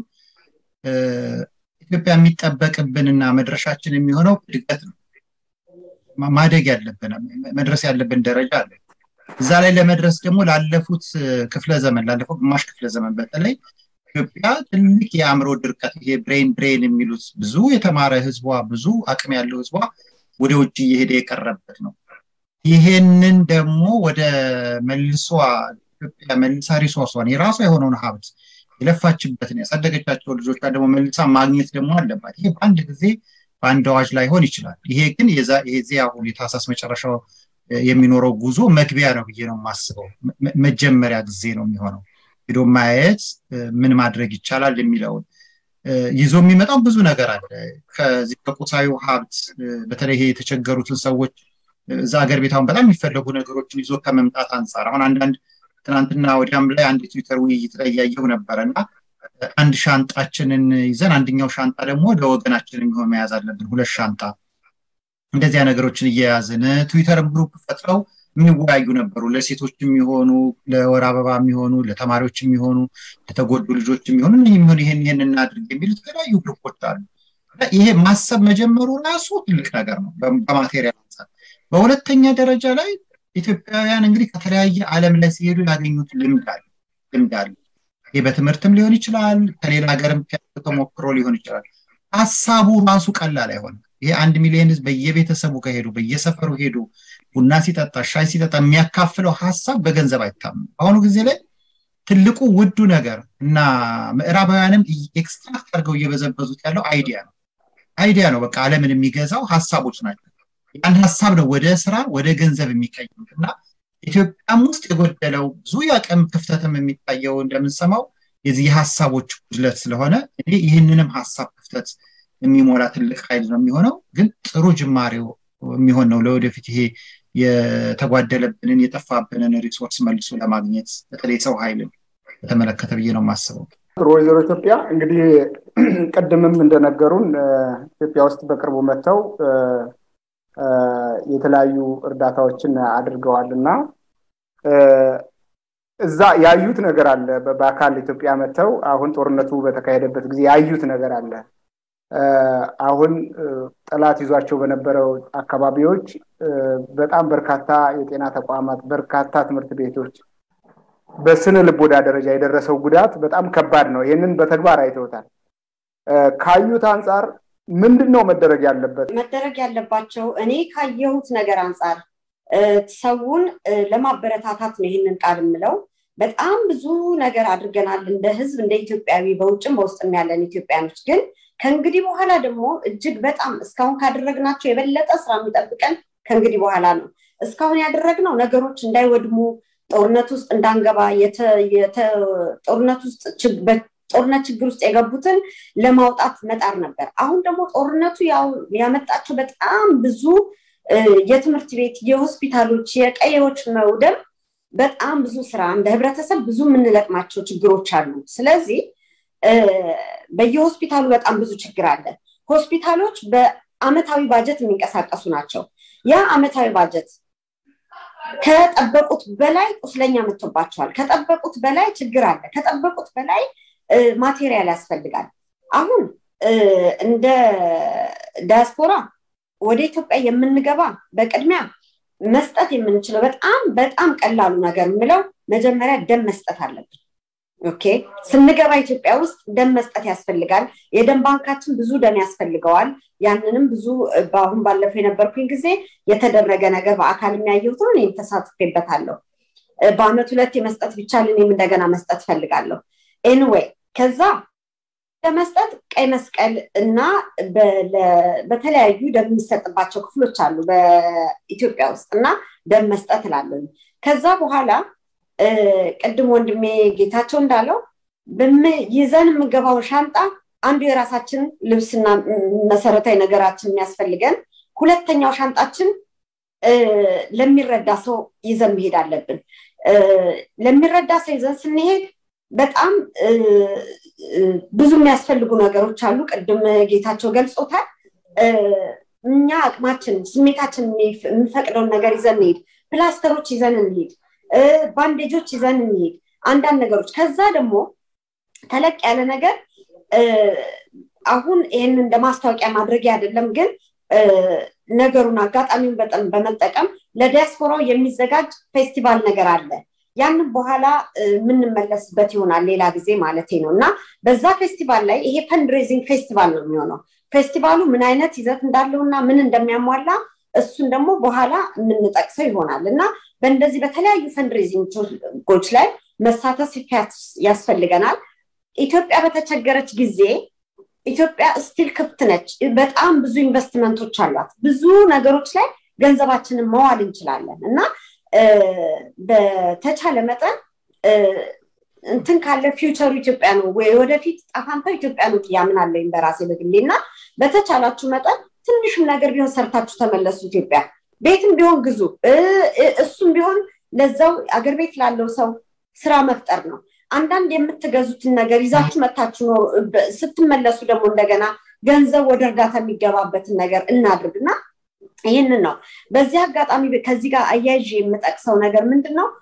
ኢትዮጵያ የሚጠበቅብንና መድረሻችን የሚሆነው እድገት ነው። ማደግ ያለብን መድረስ ያለብን ደረጃ አለ። እዛ ላይ ለመድረስ ደግሞ ላለፉት ክፍለ ዘመን ላለፈው ግማሽ ክፍለ ዘመን በተለይ ኢትዮጵያ ትልቅ የአእምሮ ድርቀት ይሄ ብሬን ድሬን የሚሉት ብዙ የተማረ ህዝቧ ብዙ አቅም ያለው ህዝቧ ወደ ውጭ እየሄደ የቀረበት ነው። ይሄንን ደግሞ ወደ መልሷ ኢትዮጵያ መልሳ ሪሶርሷን የራሷ የሆነውን ሀብት የለፋችበትን ያሳደገቻቸው ልጆቿ ደግሞ መልሳ ማግኘት ደግሞ አለባት። ይሄ በአንድ ጊዜ በአንድ አዋጅ ላይሆን ይችላል። ይሄ ግን የዚህ አሁን የታህሳስ መጨረሻው የሚኖረው ጉዞ መግቢያ ነው ብዬ ነው የማስበው። መጀመሪያ ጊዜ ነው የሚሆነው ሄዶ ማየት ምን ማድረግ ይቻላል የሚለውን ይዞ የሚመጣው ብዙ ነገር አለ። ከዚህ ከቁሳዊ ሀብት በተለይ ይሄ የተቸገሩትን ሰዎች እዛ ሀገር ቤት አሁን በጣም የሚፈለጉ ነገሮችን ይዞ ከመምጣት አንጻር አሁን አንዳንድ ትናንትና ወዲያም ላይ አንድ ትዊተር ውይይት ላይ እያየሁ ነበረ እና አንድ ሻንጣችንን ይዘን አንደኛው ሻንጣ ደግሞ ለወገናችን የሚሆን መያዝ አለብን። ሁለት ሻንጣ እንደዚያ ነገሮችን እየያዝን ትዊተርም ግሩፕ ፈጥረው የሚወያዩ ነበሩ። ለሴቶች የሚሆኑ ለወር አበባ የሚሆኑ ለተማሪዎች የሚሆኑ ለተጎዱ ልጆች የሚሆኑ የሚሆኑ ይህን ይህን እናድርግ የሚሉ የተለያዩ ግሩፖች አሉ። ይሄ ማሰብ መጀመሩ ራሱ ትልቅ ነገር ነው በማቴሪያል አንጻር። በሁለተኛ ደረጃ ላይ ኢትዮጵያውያን እንግዲህ ከተለያየ ዓለም ላይ ሲሄዱ ያገኙት ልምድ አለ ልምድ አለ። ይህ በትምህርትም ሊሆን ይችላል፣ ከሌላ ሀገርም ተሞክሮ ሊሆን ይችላል። ሀሳቡ ራሱ ቀላል አይሆንም። ይሄ አንድ ሚሊዮን ህዝብ በየቤተሰቡ ከሄዱ በየሰፈሩ ሄዱ ቡና ሲጠጣ ሻይ ሲጠጣ የሚያካፍለው ሀሳብ በገንዘብ አይታምም። በአሁኑ ጊዜ ላይ ትልቁ ውዱ ነገር እና ምዕራባውያንም ኤክስትራክት አድርገው እየበዘበዙት ያለው አይዲያ ነው። አይዲያ ነው በቃ ዓለምን የሚገዛው ሀሳቦች ናቸው። ያን ሀሳብ ነው ወደ ስራ ወደ ገንዘብ የሚቀይሩት እና ኢትዮጵያም ውስጥ የጎደለው ብዙ የአቅም ክፍተትም የሚታየው እንደምንሰማው የዚህ የሀሳቦች ጉድለት ስለሆነ እኔ ይህንንም ሀሳብ ክፍተት የሚሞላ ትልቅ ኃይል ነው የሚሆነው። ግን ጥሩ ጅማሬው የሚሆን ነው ለወደፊት ይሄ የተጓደለብንን የጠፋብንን ሪሶርስ መልሶ ለማግኘት በተለይ ሰው ኃይልን በተመለከተ ብዬ ነው የማስበው። ጥሩ ወይዘሮ ኢትዮጵያ እንግዲህ ቅድምም እንደነገሩን ኢትዮጵያ ውስጥ በቅርቡ መጥተው የተለያዩ እርዳታዎችን አድርገዋል እና እዛ ያዩት ነገር አለ። በአካል ኢትዮጵያ መጥተው አሁን ጦርነቱ በተካሄደበት ጊዜ ያዩት ነገር አለ። አሁን ጠላት ይዟቸው በነበረው አካባቢዎች በጣም በርካታ የጤና ተቋማት፣ በርካታ ትምህርት ቤቶች በስነ ልቦና ደረጃ የደረሰው ጉዳት በጣም ከባድ ነው። ይህንን በተግባር አይተውታል። ካዩት አንጻር ምንድን ነው መደረግ ያለበት? መደረግ ያለባቸው እኔ ካየሁት ነገር አንጻር ሰውን ለማበረታታት ነው ይህንን ቃል የምለው። በጣም ብዙ ነገር አድርገናል እንደ ህዝብ፣ እንደ ኢትዮጵያዊ፣ በውጭም በውስጥም ያለን ኢትዮጵያኖች ግን ከእንግዲህ በኋላ ደግሞ እጅግ በጣም እስካሁን ካደረግናቸው የበለጠ ስራ የሚጠብቀን ከእንግዲህ በኋላ ነው። እስካሁን ያደረግነው ነገሮች እንዳይወድሙ ጦርነት ውስጥ እንዳንገባ ጦርነት ውስጥ ጦርነት ችግር ውስጥ የገቡትን ለማውጣት መጣር ነበር። አሁን ደግሞ ጦርነቱ ያመጣቸው በጣም ብዙ የትምህርት ቤት፣ የሆስፒታሎች፣ የቀዬዎች መውደም በጣም ብዙ ስራ እንደ ህብረተሰብ ብዙ የምንለቅማቸው ችግሮች አሉ። ስለዚህ በየሆስፒታሉ በጣም ብዙ ችግር አለ። ሆስፒታሎች በአመታዊ ባጀት የሚንቀሳቀሱ ናቸው። ያ አመታዊ ባጀት ከጠበቁት በላይ ቁስለኛ መጥቶባቸዋል። ከጠበቁት በላይ ችግር አለ። ከጠበቁት በላይ ማቴሪያል ያስፈልጋል። አሁን እንደ ዳያስፖራ ወደ ኢትዮጵያ የምንገባ በቅድሚያ መስጠት የምንችለው በጣም በጣም ቀላሉ ነገር የምለው መጀመሪያ ደም መስጠት አለብን። ኦኬ ስንገባ ኢትዮጵያ ውስጥ ደም መስጠት ያስፈልጋል። የደም ባንካችን ብዙ ደም ያስፈልገዋል። ያንንም ብዙ በአሁን ባለፈው የነበርኩኝ ጊዜ የተደረገ ነገር በአካል የሚያየሁት ነው። እኔም ተሳትፌበታለሁ። በአመት ሁለት የመስጠት ቢቻል እኔም እንደገና መስጠት ፈልጋለሁ። ኤንዌይ ከዛ ለመስጠት ቀይ መስቀል እና በተለያዩ ደም የሚሰጥባቸው ክፍሎች አሉ በኢትዮጵያ ውስጥ እና ደም መስጠት እላለሁ። ከዛ በኋላ ቅድም ወንድሜ ጌታቸው እንዳለው ይዘን የምገባው ሻንጣ አንዱ የራሳችን ልብስና መሰረታዊ ነገራችን የሚያስፈልገን፣ ሁለተኛው ሻንጣችን ለሚረዳ ሰው ይዘን መሄድ አለብን። ለሚረዳ ሰው ይዘን ስንሄድ በጣም ብዙ የሚያስፈልጉ ነገሮች አሉ። ቅድም ጌታቸው ገልጾታል። እኛ አቅማችን፣ ስሜታችን የሚፈቅደውን ነገር ይዘን እንሄድ፣ ፕላስተሮች ይዘን እንሄድ፣ ባንዴጆች ይዘን እንሄድ፣ አንዳንድ ነገሮች። ከዛ ደግሞ ተለቅ ያለ ነገር አሁን ይህን እንደ ማስታወቂያ ማድረግ አይደለም፣ ግን ነገሩን አጋጣሚውን በጣም በመጠቀም ለዲያስፖራው የሚዘጋጅ ፌስቲቫል ነገር አለ። ያንን በኋላ የምንመለስበት ይሆናል ሌላ ጊዜ ማለት ነው። እና በዛ ፌስቲቫል ላይ ይሄ ፈንድሬዚንግ ፌስቲቫል ነው የሚሆነው። ፌስቲቫሉ ምን አይነት ይዘት እንዳለው እና ምን እንደሚያሟላ እሱን ደግሞ በኋላ የምንጠቅሰው ይሆናል እና በእንደዚህ በተለያዩ ፈንድሬዚንጎች ላይ መሳተፍ ያስፈልገናል። ኢትዮጵያ በተቸገረች ጊዜ ኢትዮጵያ ስቲል ክፍት ነች። በጣም ብዙ ኢንቨስትመንቶች አሏት። ብዙ ነገሮች ላይ ገንዘባችንን መዋል እንችላለን እና በተቻለ መጠን እንትን ካለ ፊውቸሩ ኢትዮጵያ ነው ወይ ወደፊት ጣፋንታው ኢትዮጵያ ነው ያምናለኝ በራሴ በግሌ እና በተቻላችሁ መጠን ትንሹም ነገር ቢሆን ሰርታችሁ ተመለሱ። ኢትዮጵያ ቤትም ቢሆን ግዙ። እሱም ቢሆን ለዛው አገር ቤት ላለው ሰው ስራ መፍጠር ነው። አንዳንድ የምትገዙትን ነገር ይዛችሁ መታችሁ ነው። ስትመለሱ ደግሞ እንደገና ገንዘብ ወደ እርዳታ የሚገባበትን ነገር እናድርግና ይህንን ነው። በዚህ አጋጣሚ ከዚህ ጋር አያይዤ የምጠቅሰው ነገር ምንድን ነው?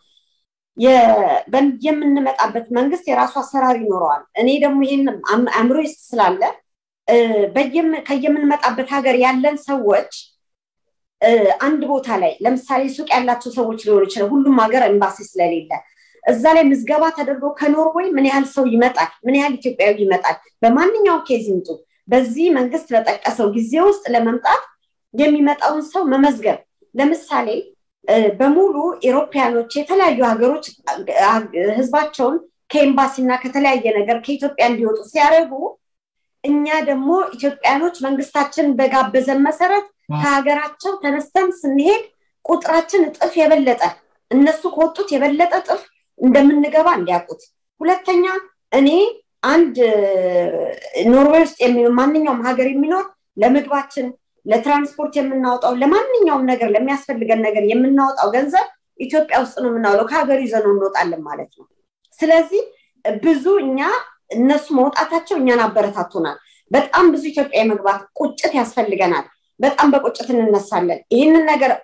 የምንመጣበት መንግስት የራሱ አሰራር ይኖረዋል። እኔ ደግሞ ይህን አእምሮ ውስጥ ስላለ ከየምንመጣበት ሀገር ያለን ሰዎች አንድ ቦታ ላይ ለምሳሌ ሱቅ ያላቸው ሰዎች ሊሆኑ ይችላል። ሁሉም ሀገር ኤምባሲ ስለሌለ እዛ ላይ ምዝገባ ተደርጎ ከኖርዌይ ምን ያህል ሰው ይመጣል፣ ምን ያህል ኢትዮጵያዊ ይመጣል፣ በማንኛውም ኬዝ ይምጡ፣ በዚህ መንግስት በጠቀሰው ጊዜ ውስጥ ለመምጣት የሚመጣውን ሰው መመዝገብ ለምሳሌ በሙሉ ኤሮፓያኖች የተለያዩ ሀገሮች ህዝባቸውን ከኤምባሲ እና ከተለያየ ነገር ከኢትዮጵያ እንዲወጡ ሲያደርጉ እኛ ደግሞ ኢትዮጵያኖች መንግስታችን በጋበዘን መሰረት ከሀገራቸው ተነስተን ስንሄድ ቁጥራችን እጥፍ የበለጠ እነሱ ከወጡት የበለጠ እጥፍ እንደምንገባ እንዲያውቁት። ሁለተኛ እኔ አንድ ኖርዌይ ውስጥ ማንኛውም ሀገር የሚኖር ለምግባችን ለትራንስፖርት የምናወጣው ለማንኛውም ነገር ለሚያስፈልገን ነገር የምናወጣው ገንዘብ ኢትዮጵያ ውስጥ ነው የምናውለው። ከሀገሩ ይዘነው እንወጣለን ማለት ነው። ስለዚህ ብዙ እኛ እነሱ መውጣታቸው እኛን አበረታቶናል። በጣም ብዙ ኢትዮጵያ የመግባት ቁጭት ያስፈልገናል። በጣም በቁጭት እንነሳለን። ይህንን ነገር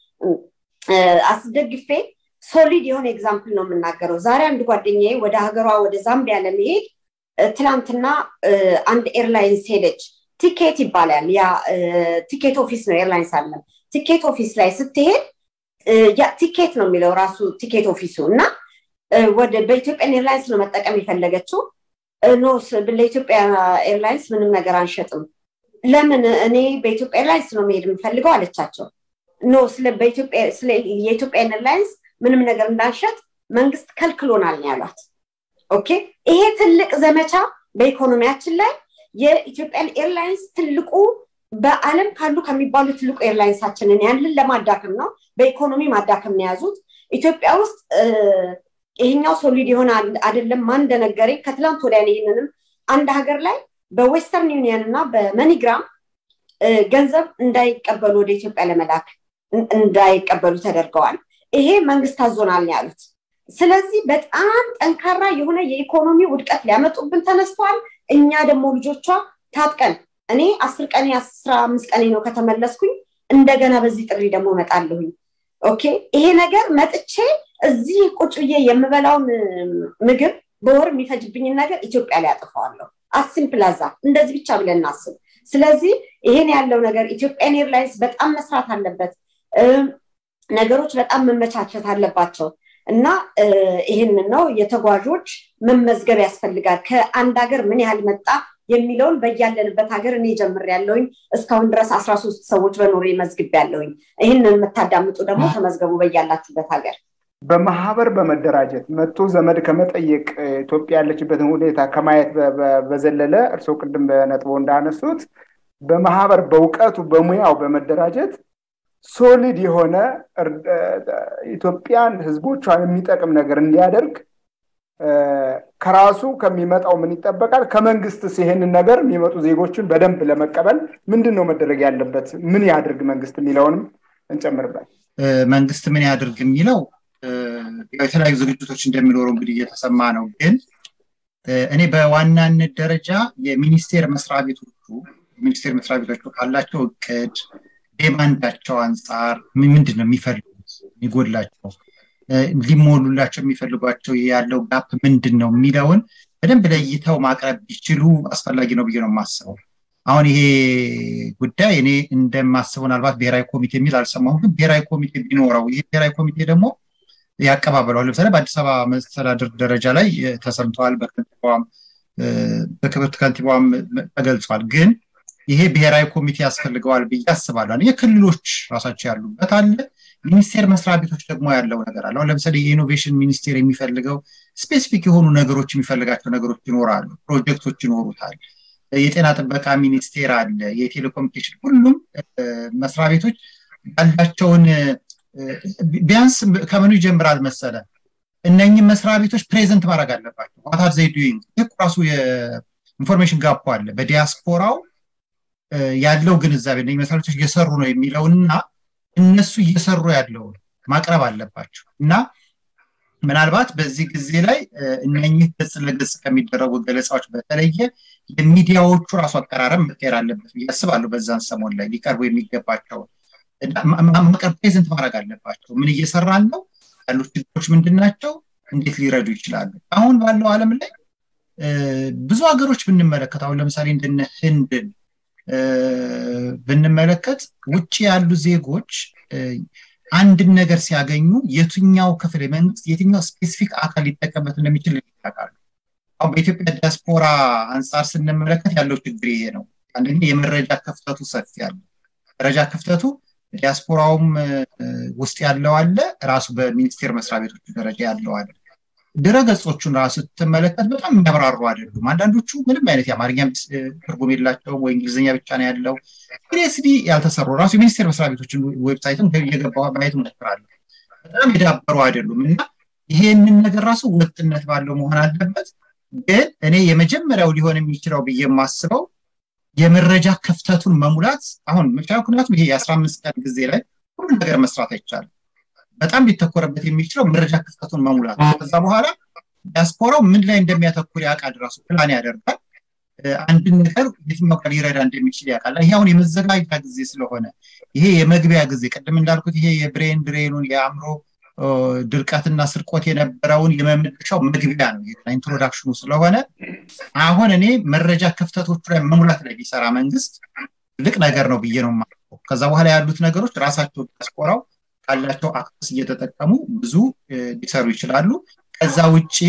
አስደግፌ ሶሊድ የሆነ ኤግዛምፕል ነው የምናገረው። ዛሬ አንድ ጓደኛዬ ወደ ሀገሯ ወደ ዛምቢያ ለመሄድ ትላንትና አንድ ኤርላይንስ ሄደች። ቲኬት ይባላል። ያ ቲኬት ኦፊስ ነው፣ ኤርላይንስ አለም። ቲኬት ኦፊስ ላይ ስትሄድ ያ ቲኬት ነው የሚለው ራሱ ቲኬት ኦፊሱ እና ወደ በኢትዮጵያን ኤርላይንስ ነው መጠቀም የፈለገችው። ኖ ለኢትዮጵያ ኤርላይንስ ምንም ነገር አንሸጥም። ለምን እኔ በኢትዮጵያ ኤርላይንስ ነው መሄድ የምፈልገው አለቻቸው። ኖ የኢትዮጵያን ኤርላይንስ ምንም ነገር እንዳንሸጥ መንግስት ከልክሎናል ነው ያሏት። ኦኬ ይሄ ትልቅ ዘመቻ በኢኮኖሚያችን ላይ የኢትዮጵያን ኤርላይንስ ትልቁ በአለም ካሉ ከሚባሉ ትልቁ ኤርላይንሳችንን ያንን ለማዳከም ነው፣ በኢኮኖሚ ማዳከም ነው የያዙት። ኢትዮጵያ ውስጥ ይሄኛው ሶሊድ የሆነ አይደለም። ማን እንደነገረኝ ከትላንት ወዲያ ይህንንም አንድ ሀገር ላይ በዌስተርን ዩኒየን እና በመኒግራም ገንዘብ እንዳይቀበሉ ወደ ኢትዮጵያ ለመላክ እንዳይቀበሉ ተደርገዋል። ይሄ መንግስት አዞናል ነው ያሉት። ስለዚህ በጣም ጠንካራ የሆነ የኢኮኖሚ ውድቀት ሊያመጡብን ተነስተዋል። እኛ ደግሞ ልጆቿ ታጥቀን እኔ አስር ቀኔ አስራ አምስት ቀኔ ነው ከተመለስኩኝ እንደገና በዚህ ጥሪ ደግሞ እመጣለሁኝ። ኦኬ ይሄ ነገር መጥቼ እዚህ ቁጭ ብዬ የምበላውን ምግብ በወር የሚፈጅብኝን ነገር ኢትዮጵያ ላይ አጥፈዋለሁ። አስም ፕላዛ እንደዚህ ብቻ ብለን እናስብ። ስለዚህ ይሄን ያለው ነገር ኢትዮጵያን ኤርላይንስ በጣም መስራት አለበት። ነገሮች በጣም መመቻቸት አለባቸው እና ይህንን ነው የተጓዦች መመዝገብ ያስፈልጋል። ከአንድ ሀገር ምን ያህል መጣ የሚለውን በያለንበት ሀገር እኔ ጀምር ያለውኝ እስካሁን ድረስ አስራ ሶስት ሰዎች በኖሬ መዝግብ ያለውኝ። ይህንን የምታዳምጡ ደግሞ ተመዝገቡ በያላችሁበት ሀገር። በማህበር በመደራጀት መጥቶ ዘመድ ከመጠየቅ ኢትዮጵያ ያለችበትን ሁኔታ ከማየት በዘለለ እርስዎ ቅድም በነጥቦ እንዳነሱት በማህበር በእውቀቱ በሙያው በመደራጀት ሶሊድ የሆነ ኢትዮጵያን ህዝቦቿን የሚጠቅም ነገር እንዲያደርግ ከራሱ ከሚመጣው ምን ይጠበቃል? ከመንግስትስ ይሄንን ነገር የሚመጡ ዜጎችን በደንብ ለመቀበል ምንድን ነው መደረግ ያለበት? ምን ያድርግ መንግስት የሚለውንም እንጨምርበት። መንግስት ምን ያድርግ የሚለው የተለያዩ ዝግጅቶች እንደሚኖሩ እንግዲህ እየተሰማ ነው። ግን እኔ በዋናነት ደረጃ የሚኒስቴር መስሪያ ቤቶቹ ሚኒስቴር መስሪያ ቤቶቹ ካላቸው እቅድ ዴማንዳቸው አንጻር ምንድን ነው የሚፈልጉት የሚጎላቸው ሊሞሉላቸው የሚፈልጓቸው ያለው ጋፕ ምንድን ነው የሚለውን በደንብ ለይተው ማቅረብ ቢችሉ አስፈላጊ ነው ብዬ ነው የማስበው። አሁን ይሄ ጉዳይ እኔ እንደማስበው ምናልባት ብሔራዊ ኮሚቴ የሚል አልሰማሁም፣ ግን ብሔራዊ ኮሚቴ ቢኖረው ይሄ ብሔራዊ ኮሚቴ ደግሞ ያቀባበለዋል። ለምሳሌ በአዲስ አበባ መስተዳድር ደረጃ ላይ ተሰምተዋል፣ በከንቲባዋም በክብርት ከንቲባዋም ተገልጿል። ግን ይሄ ብሔራዊ ኮሚቴ ያስፈልገዋል ብዬ አስባለሁ። የክልሎች ራሳቸው ያሉበት አለ፣ ሚኒስቴር መስሪያ ቤቶች ደግሞ ያለው ነገር አለ። አሁን ለምሳሌ የኢኖቬሽን ሚኒስቴር የሚፈልገው ስፔሲፊክ የሆኑ ነገሮች የሚፈልጋቸው ነገሮች ይኖራሉ፣ ፕሮጀክቶች ይኖሩታል። የጤና ጥበቃ ሚኒስቴር አለ፣ የቴሌኮሙኒኬሽን ሁሉም መስሪያ ቤቶች ያላቸውን ቢያንስ ከምኑ ይጀምራል መሰለ እነኝህ መስሪያ ቤቶች ፕሬዘንት ማድረግ አለባቸው። ዋት ዘይ ዱይንግ ይህ ራሱ የኢንፎርሜሽን ጋፕ አለ በዲያስፖራው ያለው ግንዛቤ እነኝህ መስሪያ ቤቶች እየሰሩ ነው የሚለውንና እነሱ እየሰሩ ያለውን ማቅረብ አለባቸው እና ምናልባት በዚህ ጊዜ ላይ እነኝህ ገጽ ለገጽ ከሚደረጉ ገለጻዎች በተለየ የሚዲያዎቹ ራሱ አቀራረብ መቀየር አለበት ብዬ አስባለሁ። በዛን ሰሞን ላይ ሊቀርቡ የሚገባቸውን ማቅረብ ፕሬዘንት ማድረግ አለባቸው። ምን እየሰራን ነው? ያሉት ችግሮች ምንድን ናቸው? እንዴት ሊረዱ ይችላሉ? አሁን ባለው ዓለም ላይ ብዙ ሀገሮች ብንመለከት አሁን ለምሳሌ እንደነ ህንድን ብንመለከት ውጭ ያሉ ዜጎች አንድን ነገር ሲያገኙ የትኛው ክፍል የመንግስት የትኛው ስፔሲፊክ አካል ሊጠቀምበት እንደሚችል ይታወቃሉ። አሁን በኢትዮጵያ ዲያስፖራ አንጻር ስንመለከት ያለው ችግር ይሄ ነው። አንደኛ የመረጃ ክፍተቱ ሰፊ አለ። መረጃ ክፍተቱ ዲያስፖራውም ውስጥ ያለው አለ፣ ራሱ በሚኒስቴር መስሪያ ቤቶች ደረጃ ያለው አለ። ድረገጾቹን ራሱ ስትመለከት በጣም የሚያብራሩ አይደሉም። አንዳንዶቹ ምንም አይነት የአማርኛ ትርጉም የላቸውም ወይ እንግሊዝኛ ብቻ ነው ያለው። ሲሪየስሊ ያልተሰሩ ራሱ የሚኒስቴር መስሪያ ቤቶችን ዌብሳይትም እየገባ ማየት እሞክራለሁ። በጣም የዳበሩ አይደሉም እና ይሄንን ነገር ራሱ ወጥነት ባለው መሆን አለበት። ግን እኔ የመጀመሪያው ሊሆን የሚችለው ብዬ የማስበው የመረጃ ክፍተቱን መሙላት አሁን ምክንያቱም ይሄ የአስራ አምስት ቀን ጊዜ ላይ ሁሉ ነገር መስራት አይቻልም። በጣም ሊተኮረበት የሚችለው መረጃ ክፍተቱን መሙላት። ከዛ በኋላ ዲያስፖራው ምን ላይ እንደሚያተኩር ያውቃል፣ ራሱ ፕላን ያደርጋል። አንድን ነገር የትኛው ቃል ሊረዳ እንደሚችል ያውቃል። ይሄ አሁን የመዘጋጃ ጊዜ ስለሆነ ይሄ የመግቢያ ጊዜ ቅድም እንዳልኩት ይሄ የብሬን ድሬኑን የአእምሮ ድርቀትና ስርቆት የነበረውን የመመለሻው መግቢያ ነው፣ ኢንትሮዳክሽኑ ስለሆነ አሁን እኔ መረጃ ክፍተቶቹ ላይ መሙላት ላይ ቢሰራ መንግስት ትልቅ ነገር ነው ብዬ ነው የማስበው። ከዛ በኋላ ያሉት ነገሮች ራሳቸው ዲያስፖራው ካላቸው አክሰስ እየተጠቀሙ ብዙ ሊሰሩ ይችላሉ። ከዛ ውጭ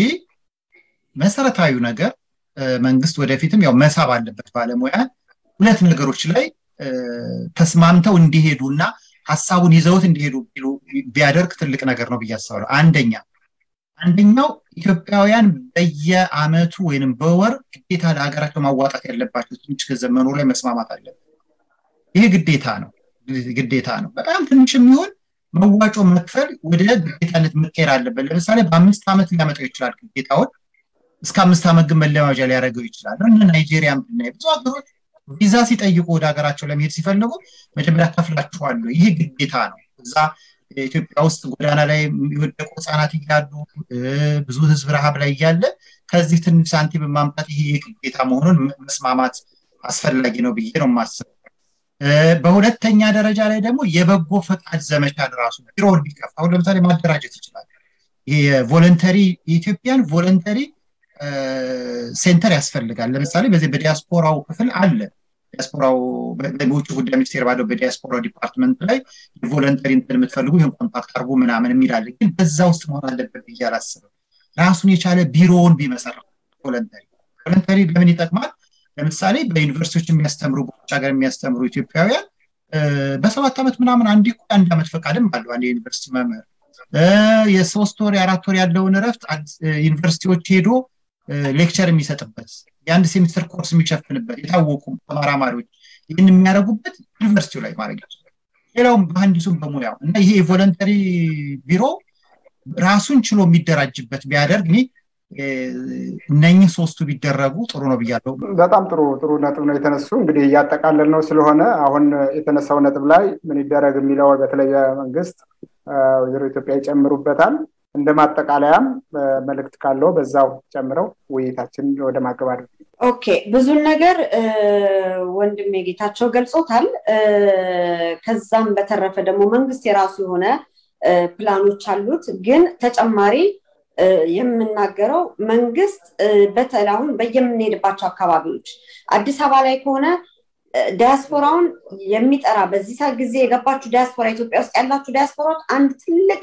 መሰረታዊ ነገር መንግስት ወደፊትም ያው መሳብ አለበት ባለሙያ ሁለት ነገሮች ላይ ተስማምተው እንዲሄዱ እና ሀሳቡን ይዘውት እንዲሄዱ ቢያደርግ ትልቅ ነገር ነው ብዬ አስባለሁ። አንደኛ አንደኛው ኢትዮጵያውያን በየአመቱ ወይንም በወር ግዴታ ለሀገራቸው ማዋጣት ያለባቸው ትንሽ ገንዘብ መኖር ላይ መስማማት አለበት። ይሄ ግዴታ ነው ግዴታ ነው። በጣም ትንሽ የሚሆን መዋጮ መክፈል ወደ ግዴታነት መቀየር አለበት። ለምሳሌ በአምስት ዓመት ሊያመጣው ይችላል ግዴታውን እስከ አምስት ዓመት ግን መለማመጃ ሊያደርገው ይችላል። እነ ናይጄሪያን ብናይ ብዙ ሀገሮች ቪዛ ሲጠይቁ ወደ ሀገራቸው ለመሄድ ሲፈልጉ መጀመሪያ ከፍላችኋለሁ። ይህ ግዴታ ነው። እዛ ኢትዮጵያ ውስጥ ጎዳና ላይ የወደቁ ህጻናት እያሉ ብዙ ህዝብ ረሃብ ላይ እያለ ከዚህ ትንሽ ሳንቲም ማምጣት ይሄ የግዴታ መሆኑን መስማማት አስፈላጊ ነው ብዬ ነው የማስበው። በሁለተኛ ደረጃ ላይ ደግሞ የበጎ ፈቃድ ዘመቻን ራሱ ቢሮውን ቢከፍ አሁን ለምሳሌ ማደራጀት ይችላል። ይሄ የቮለንተሪ የኢትዮጵያን ቮለንተሪ ሴንተር ያስፈልጋል። ለምሳሌ በዚህ በዲያስፖራው ክፍል አለ። ዲያስፖራው በውጭ ጉዳይ ሚኒስቴር ባለው በዲያስፖራ ዲፓርትመንት ላይ የቮለንተሪ እንትን የምትፈልጉ ይህን ኮንታክት አድርጉ ምናምን የሚላለ ግን በዛ ውስጥ መሆን አለበት ብዬ አላስብም። ራሱን የቻለ ቢሮውን ቢመሰረት ቮለንተሪ ቮለንተሪ ለምን ይጠቅማል? ለምሳሌ በዩኒቨርሲቲዎች የሚያስተምሩ በውጭ ሀገር የሚያስተምሩ ኢትዮጵያውያን በሰባት ዓመት ምናምን አንድ አንድ ዓመት ፈቃድም አለው አንድ የዩኒቨርሲቲ መምህር የሶስት ወር የአራት ወር ያለውን እረፍት ዩኒቨርሲቲዎች ሄዶ ሌክቸር የሚሰጥበት የአንድ ሴሚስተር ኮርስ የሚሸፍንበት የታወቁ ተመራማሪዎች ይህን የሚያደርጉበት ዩኒቨርሲቲው ላይ ማድረግ ይችላል። ሌላውም መሀንዲሱም በሙያው እና ይሄ የቮለንተሪ ቢሮ ራሱን ችሎ የሚደራጅበት ቢያደርግ እኔ እነኝህ ሶስቱ ቢደረጉ ጥሩ ነው ብያለሁ። በጣም ጥሩ ጥሩ ነጥብ ነው የተነሱ። እንግዲህ እያጠቃለል ነው ስለሆነ አሁን የተነሳው ነጥብ ላይ ምን ይደረግ የሚለው በተለይ መንግስት ወይዘሮ ኢትዮጵያ ይጨምሩበታል። እንደ ማጠቃለያም መልእክት ካለው በዛው ጨምረው ውይይታችን ወደ ማገባደድ ኦኬ ብዙን ነገር ወንድሜ ጌታቸው ገልጾታል። ከዛም በተረፈ ደግሞ መንግስት የራሱ የሆነ ፕላኖች አሉት። ግን ተጨማሪ የምናገረው መንግስት በተለይ አሁን በየምንሄድባቸው አካባቢዎች አዲስ አበባ ላይ ከሆነ ዲያስፖራውን የሚጠራ በዚህ ሰዓት ጊዜ የገባችሁ ዲያስፖራ ኢትዮጵያ ውስጥ ያላችሁ ዲያስፖራዎች አንድ ትልቅ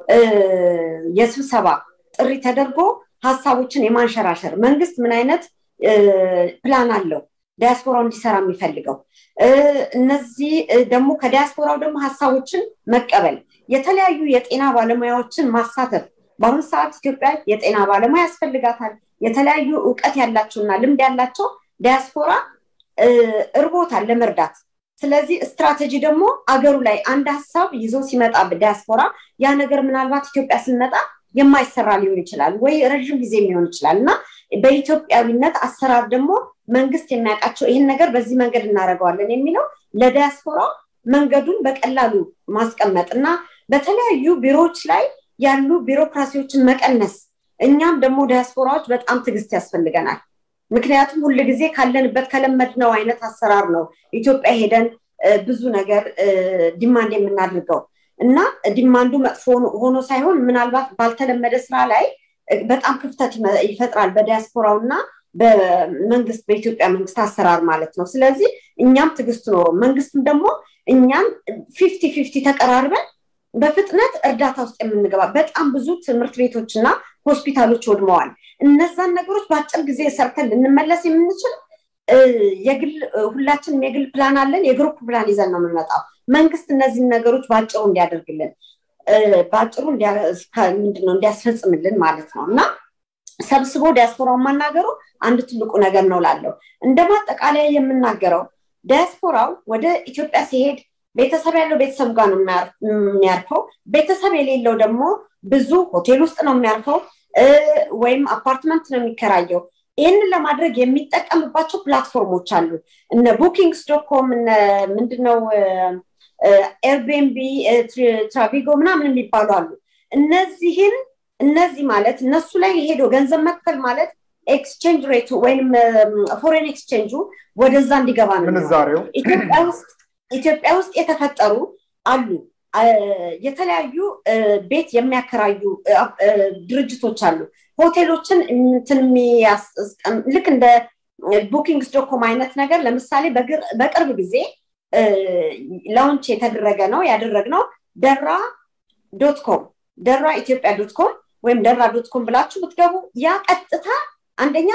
የስብሰባ ጥሪ ተደርጎ ሀሳቦችን የማንሸራሸር መንግስት ምን አይነት ፕላን አለው ዲያስፖራው እንዲሰራ የሚፈልገው እነዚህ ደግሞ ከዲያስፖራው ደግሞ ሀሳቦችን መቀበል የተለያዩ የጤና ባለሙያዎችን ማሳተፍ በአሁኑ ሰዓት ኢትዮጵያ የጤና ባለሙያ ያስፈልጋታል የተለያዩ እውቀት ያላቸውና ልምድ ያላቸው ዲያስፖራ እርቦታል ለመርዳት ስለዚህ ስትራቴጂ ደግሞ አገሩ ላይ አንድ ሀሳብ ይዞ ሲመጣ ዲያስፖራ ያ ነገር ምናልባት ኢትዮጵያ ስንመጣ የማይሰራ ሊሆን ይችላል ወይ ረዥም ጊዜ ሊሆን ይችላል እና በኢትዮጵያዊነት አሰራር ደግሞ መንግስት የሚያውቃቸው ይህን ነገር በዚህ መንገድ እናደርገዋለን የሚለው ለዲያስፖራ መንገዱን በቀላሉ ማስቀመጥ እና በተለያዩ ቢሮዎች ላይ ያሉ ቢሮክራሲዎችን መቀነስ እኛም ደግሞ ዲያስፖራዎች በጣም ትዕግስት ያስፈልገናል ምክንያቱም ሁል ጊዜ ካለንበት ከለመድነው አይነት አሰራር ነው ኢትዮጵያ ሄደን ብዙ ነገር ዲማንድ የምናደርገው እና ዲማንዱ መጥፎ ሆኖ ሳይሆን ምናልባት ባልተለመደ ስራ ላይ በጣም ክፍተት ይፈጥራል በዲያስፖራው እና በመንግስት በኢትዮጵያ መንግስት አሰራር ማለት ነው ስለዚህ እኛም ትዕግስት ኖሮ መንግስትም ደግሞ እኛም ፊፍቲ ፊፍቲ ተቀራርበን በፍጥነት እርዳታ ውስጥ የምንገባ በጣም ብዙ ትምህርት ቤቶች እና ሆስፒታሎች ወድመዋል እነዛን ነገሮች በአጭር ጊዜ ሰርተን ልንመለስ የምንችል የግል ሁላችንም የግል ፕላን አለን የግሩፕ ፕላን ይዘን ነው የምንመጣው መንግስት እነዚህን ነገሮች በአጭሩ እንዲያደርግልን በአጭሩ ምንድነው እንዲያስፈጽምልን ማለት ነው እና ሰብስቦ ዲያስፖራውን ማናገሩ አንድ ትልቁ ነገር ነው ላለው እንደ ማጠቃለያ የምናገረው ዲያስፖራው ወደ ኢትዮጵያ ሲሄድ ቤተሰብ ያለው ቤተሰብ ጋር ነው የሚያርፈው ቤተሰብ የሌለው ደግሞ ብዙ ሆቴል ውስጥ ነው የሚያርፈው ወይም አፓርትመንት ነው የሚከራየው ይህንን ለማድረግ የሚጠቀምባቸው ፕላትፎርሞች አሉ እነ ቡኪንግስ ዶኮም እነ ምንድነው ኤርቢኤንቢ ትራቪጎ ምናምን የሚባሉ አሉ እነዚህን እነዚህ ማለት እነሱ ላይ ሄዶ ገንዘብ መክፈል ማለት ኤክስቼንጅ ሬቱ ወይም ፎሬን ኤክስቼንጁ ወደዛ እንዲገባ ነው ምንዛሬው ኢትዮጵያ ውስጥ ኢትዮጵያ ውስጥ የተፈጠሩ አሉ የተለያዩ ቤት የሚያከራዩ ድርጅቶች አሉ ሆቴሎችን ልክ እንደ ቡኪንግስ ዶኮም አይነት ነገር ለምሳሌ በቅርብ ጊዜ ላውንች የተደረገ ነው ያደረግነው ደራ ዶት ኮም ደራ ኢትዮጵያ ዶት ኮም ወይም ደራ ዶት ኮም ብላችሁ ብትገቡ ያ ቀጥታ አንደኛ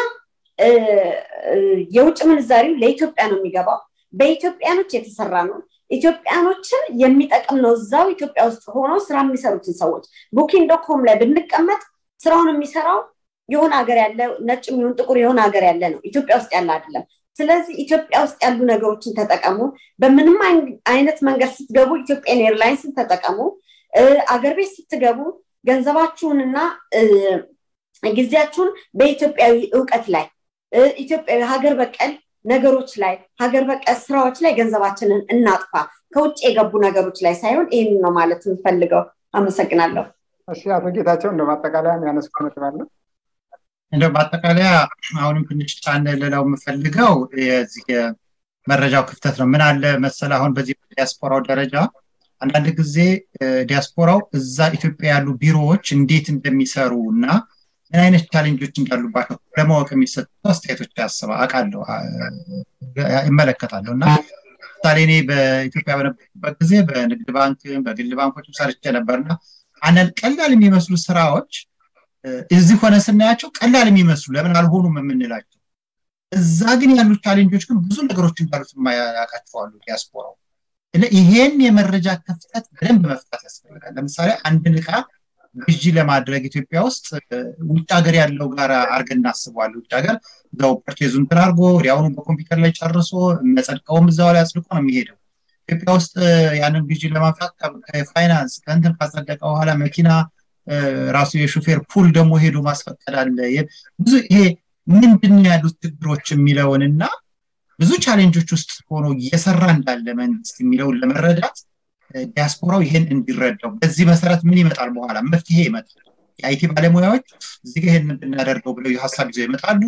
የውጭ ምንዛሪው ለኢትዮጵያ ነው የሚገባው በኢትዮጵያኖች የተሰራ ነው ኢትዮጵያኖችን የሚጠቅም ነው እዛው ኢትዮጵያ ውስጥ ሆኖ ስራ የሚሰሩትን ሰዎች ቡኪንግ ዶኮም ላይ ብንቀመጥ ስራውን የሚሰራው የሆነ ሀገር ያለ ነጭ የሚሆን ጥቁር የሆነ ሀገር ያለ ነው ኢትዮጵያ ውስጥ ያለ አይደለም ስለዚህ ኢትዮጵያ ውስጥ ያሉ ነገሮችን ተጠቀሙ በምንም አይነት መንገድ ስትገቡ ኢትዮጵያን ኤርላይንስን ተጠቀሙ አገር ቤት ስትገቡ ገንዘባችሁንና ጊዜያችሁን በኢትዮጵያዊ እውቀት ላይ ኢትዮጵያዊ ሀገር በቀል ነገሮች ላይ ሀገር በቀል ስራዎች ላይ ገንዘባችንን እናጥፋ ከውጭ የገቡ ነገሮች ላይ ሳይሆን ይህን ነው ማለት የምፈልገው። አመሰግናለሁ። እሺ አቶ ጌታቸው እንደ ማጠቃለያ የሚያነሱት ነጥብ አለ? እንደው ማጠቃለያ አሁንም ትንሽ ጫን ልለው የምፈልገው የዚህ መረጃው ክፍተት ነው። ምን አለ መሰለ አሁን በዚህ ዲያስፖራው ደረጃ አንዳንድ ጊዜ ዲያስፖራው እዛ ኢትዮጵያ ያሉ ቢሮዎች እንዴት እንደሚሰሩ እና ምን አይነት ቻሌንጆች እንዳሉባቸው ለማወቅ የሚሰጡ አስተያየቶች ያስባ አውቃለሁ ይመለከታለሁ እና ምሳሌ እኔ በኢትዮጵያ በነበርኩበት ጊዜ በንግድ ባንክ በግል ባንኮችም ሰርቼ ነበርና አንዳንድ ቀላል የሚመስሉ ስራዎች እዚህ ሆነ ስናያቸው ቀላል የሚመስሉ ለምን አልሆኑም የምንላቸው እዛ ግን ያሉ ቻሌንጆች ግን ብዙ ነገሮች እንዳሉት ያውቃቸዋሉ ዲያስፖራው ይሄን የመረጃ ክፍተት በደንብ መፍታት ያስፈልጋል ለምሳሌ አንድን እቃ ግዢ ለማድረግ ኢትዮጵያ ውስጥ ውጭ ሀገር ያለው ጋር አርገን እናስበዋል ውጭ ሀገር እዛው ፐርቼዙን እንትን አድርጎ ወዲያውኑ በኮምፒውተር ላይ ጨርሶ የሚያጸድቀውም እዛው ላይ አጽድቆ ነው የሚሄደው ኢትዮጵያ ውስጥ ያንን ግዢ ለማምጣት ከፋይናንስ ከንትን ካጸደቀ በኋላ መኪና ራሱ የሹፌር ፑል ደግሞ ሄዶ ማስፈቀድ አለ ብዙ ይሄ ምንድን ያሉት ችግሮች የሚለውን እና ብዙ ቻሌንጆች ውስጥ ሆኖ እየሰራ እንዳለ መንግስት የሚለውን ለመረዳት ዲያስፖራው ይሄን እንዲረዳው በዚህ መሰረት ምን ይመጣል በኋላ መፍትሄ ይመጣል የአይቲ ባለሙያዎች እዚህ ጋር ይሄን እንድናደርገው ብለው ሀሳብ ይዘው ይመጣሉ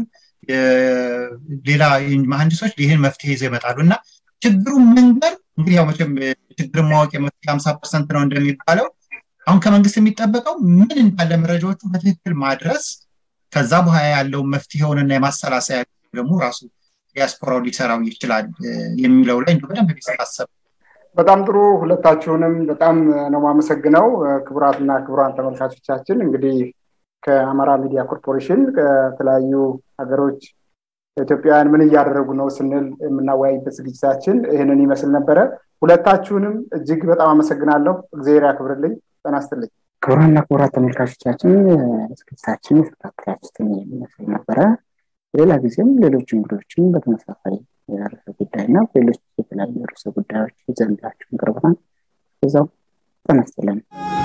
ሌላ መሀንዲሶች ይህን መፍትሄ ይዘው ይመጣሉ እና ችግሩ መንገር እንግዲህ ያው መቼም ችግርን ማወቅ የመፍትሄ ሀምሳ ፐርሰንት ነው እንደሚባለው አሁን ከመንግስት የሚጠበቀው ምን እንዳለ መረጃዎቹ በትክክል ማድረስ ከዛ በኋላ ያለውን መፍትሄውንና የማሰላሰያ ደግሞ ራሱ ዲያስፖራው ሊሰራው ይችላል የሚለው ላይ በደንብ ቢሰባሰብ በጣም ጥሩ ሁለታችሁንም በጣም ነው ማመሰግነው ክቡራትና ክቡራን ተመልካቾቻችን እንግዲህ ከአማራ ሚዲያ ኮርፖሬሽን ከተለያዩ ሀገሮች ኢትዮጵያውያን ምን እያደረጉ ነው ስንል የምናወያይበት ዝግጅታችን ይህንን ይመስል ነበረ ሁለታችሁንም እጅግ በጣም አመሰግናለሁ እግዚአብሔር ያክብርልኝ ጠናስትልኝ ክቡራንና ክቡራት ተመልካቾቻችን ዝግጅታችን የተከታተላችሁትን የሚመስል ነበረ ሌላ ጊዜም ሌሎች እንግዶችን በተመሳሳይ ርዕሰ ጉዳይ እና ሌሎች የተለያዩ ርዕሰ ጉዳዮች ይዘንላችሁ እንቀርበናል እዛው ተነስተለን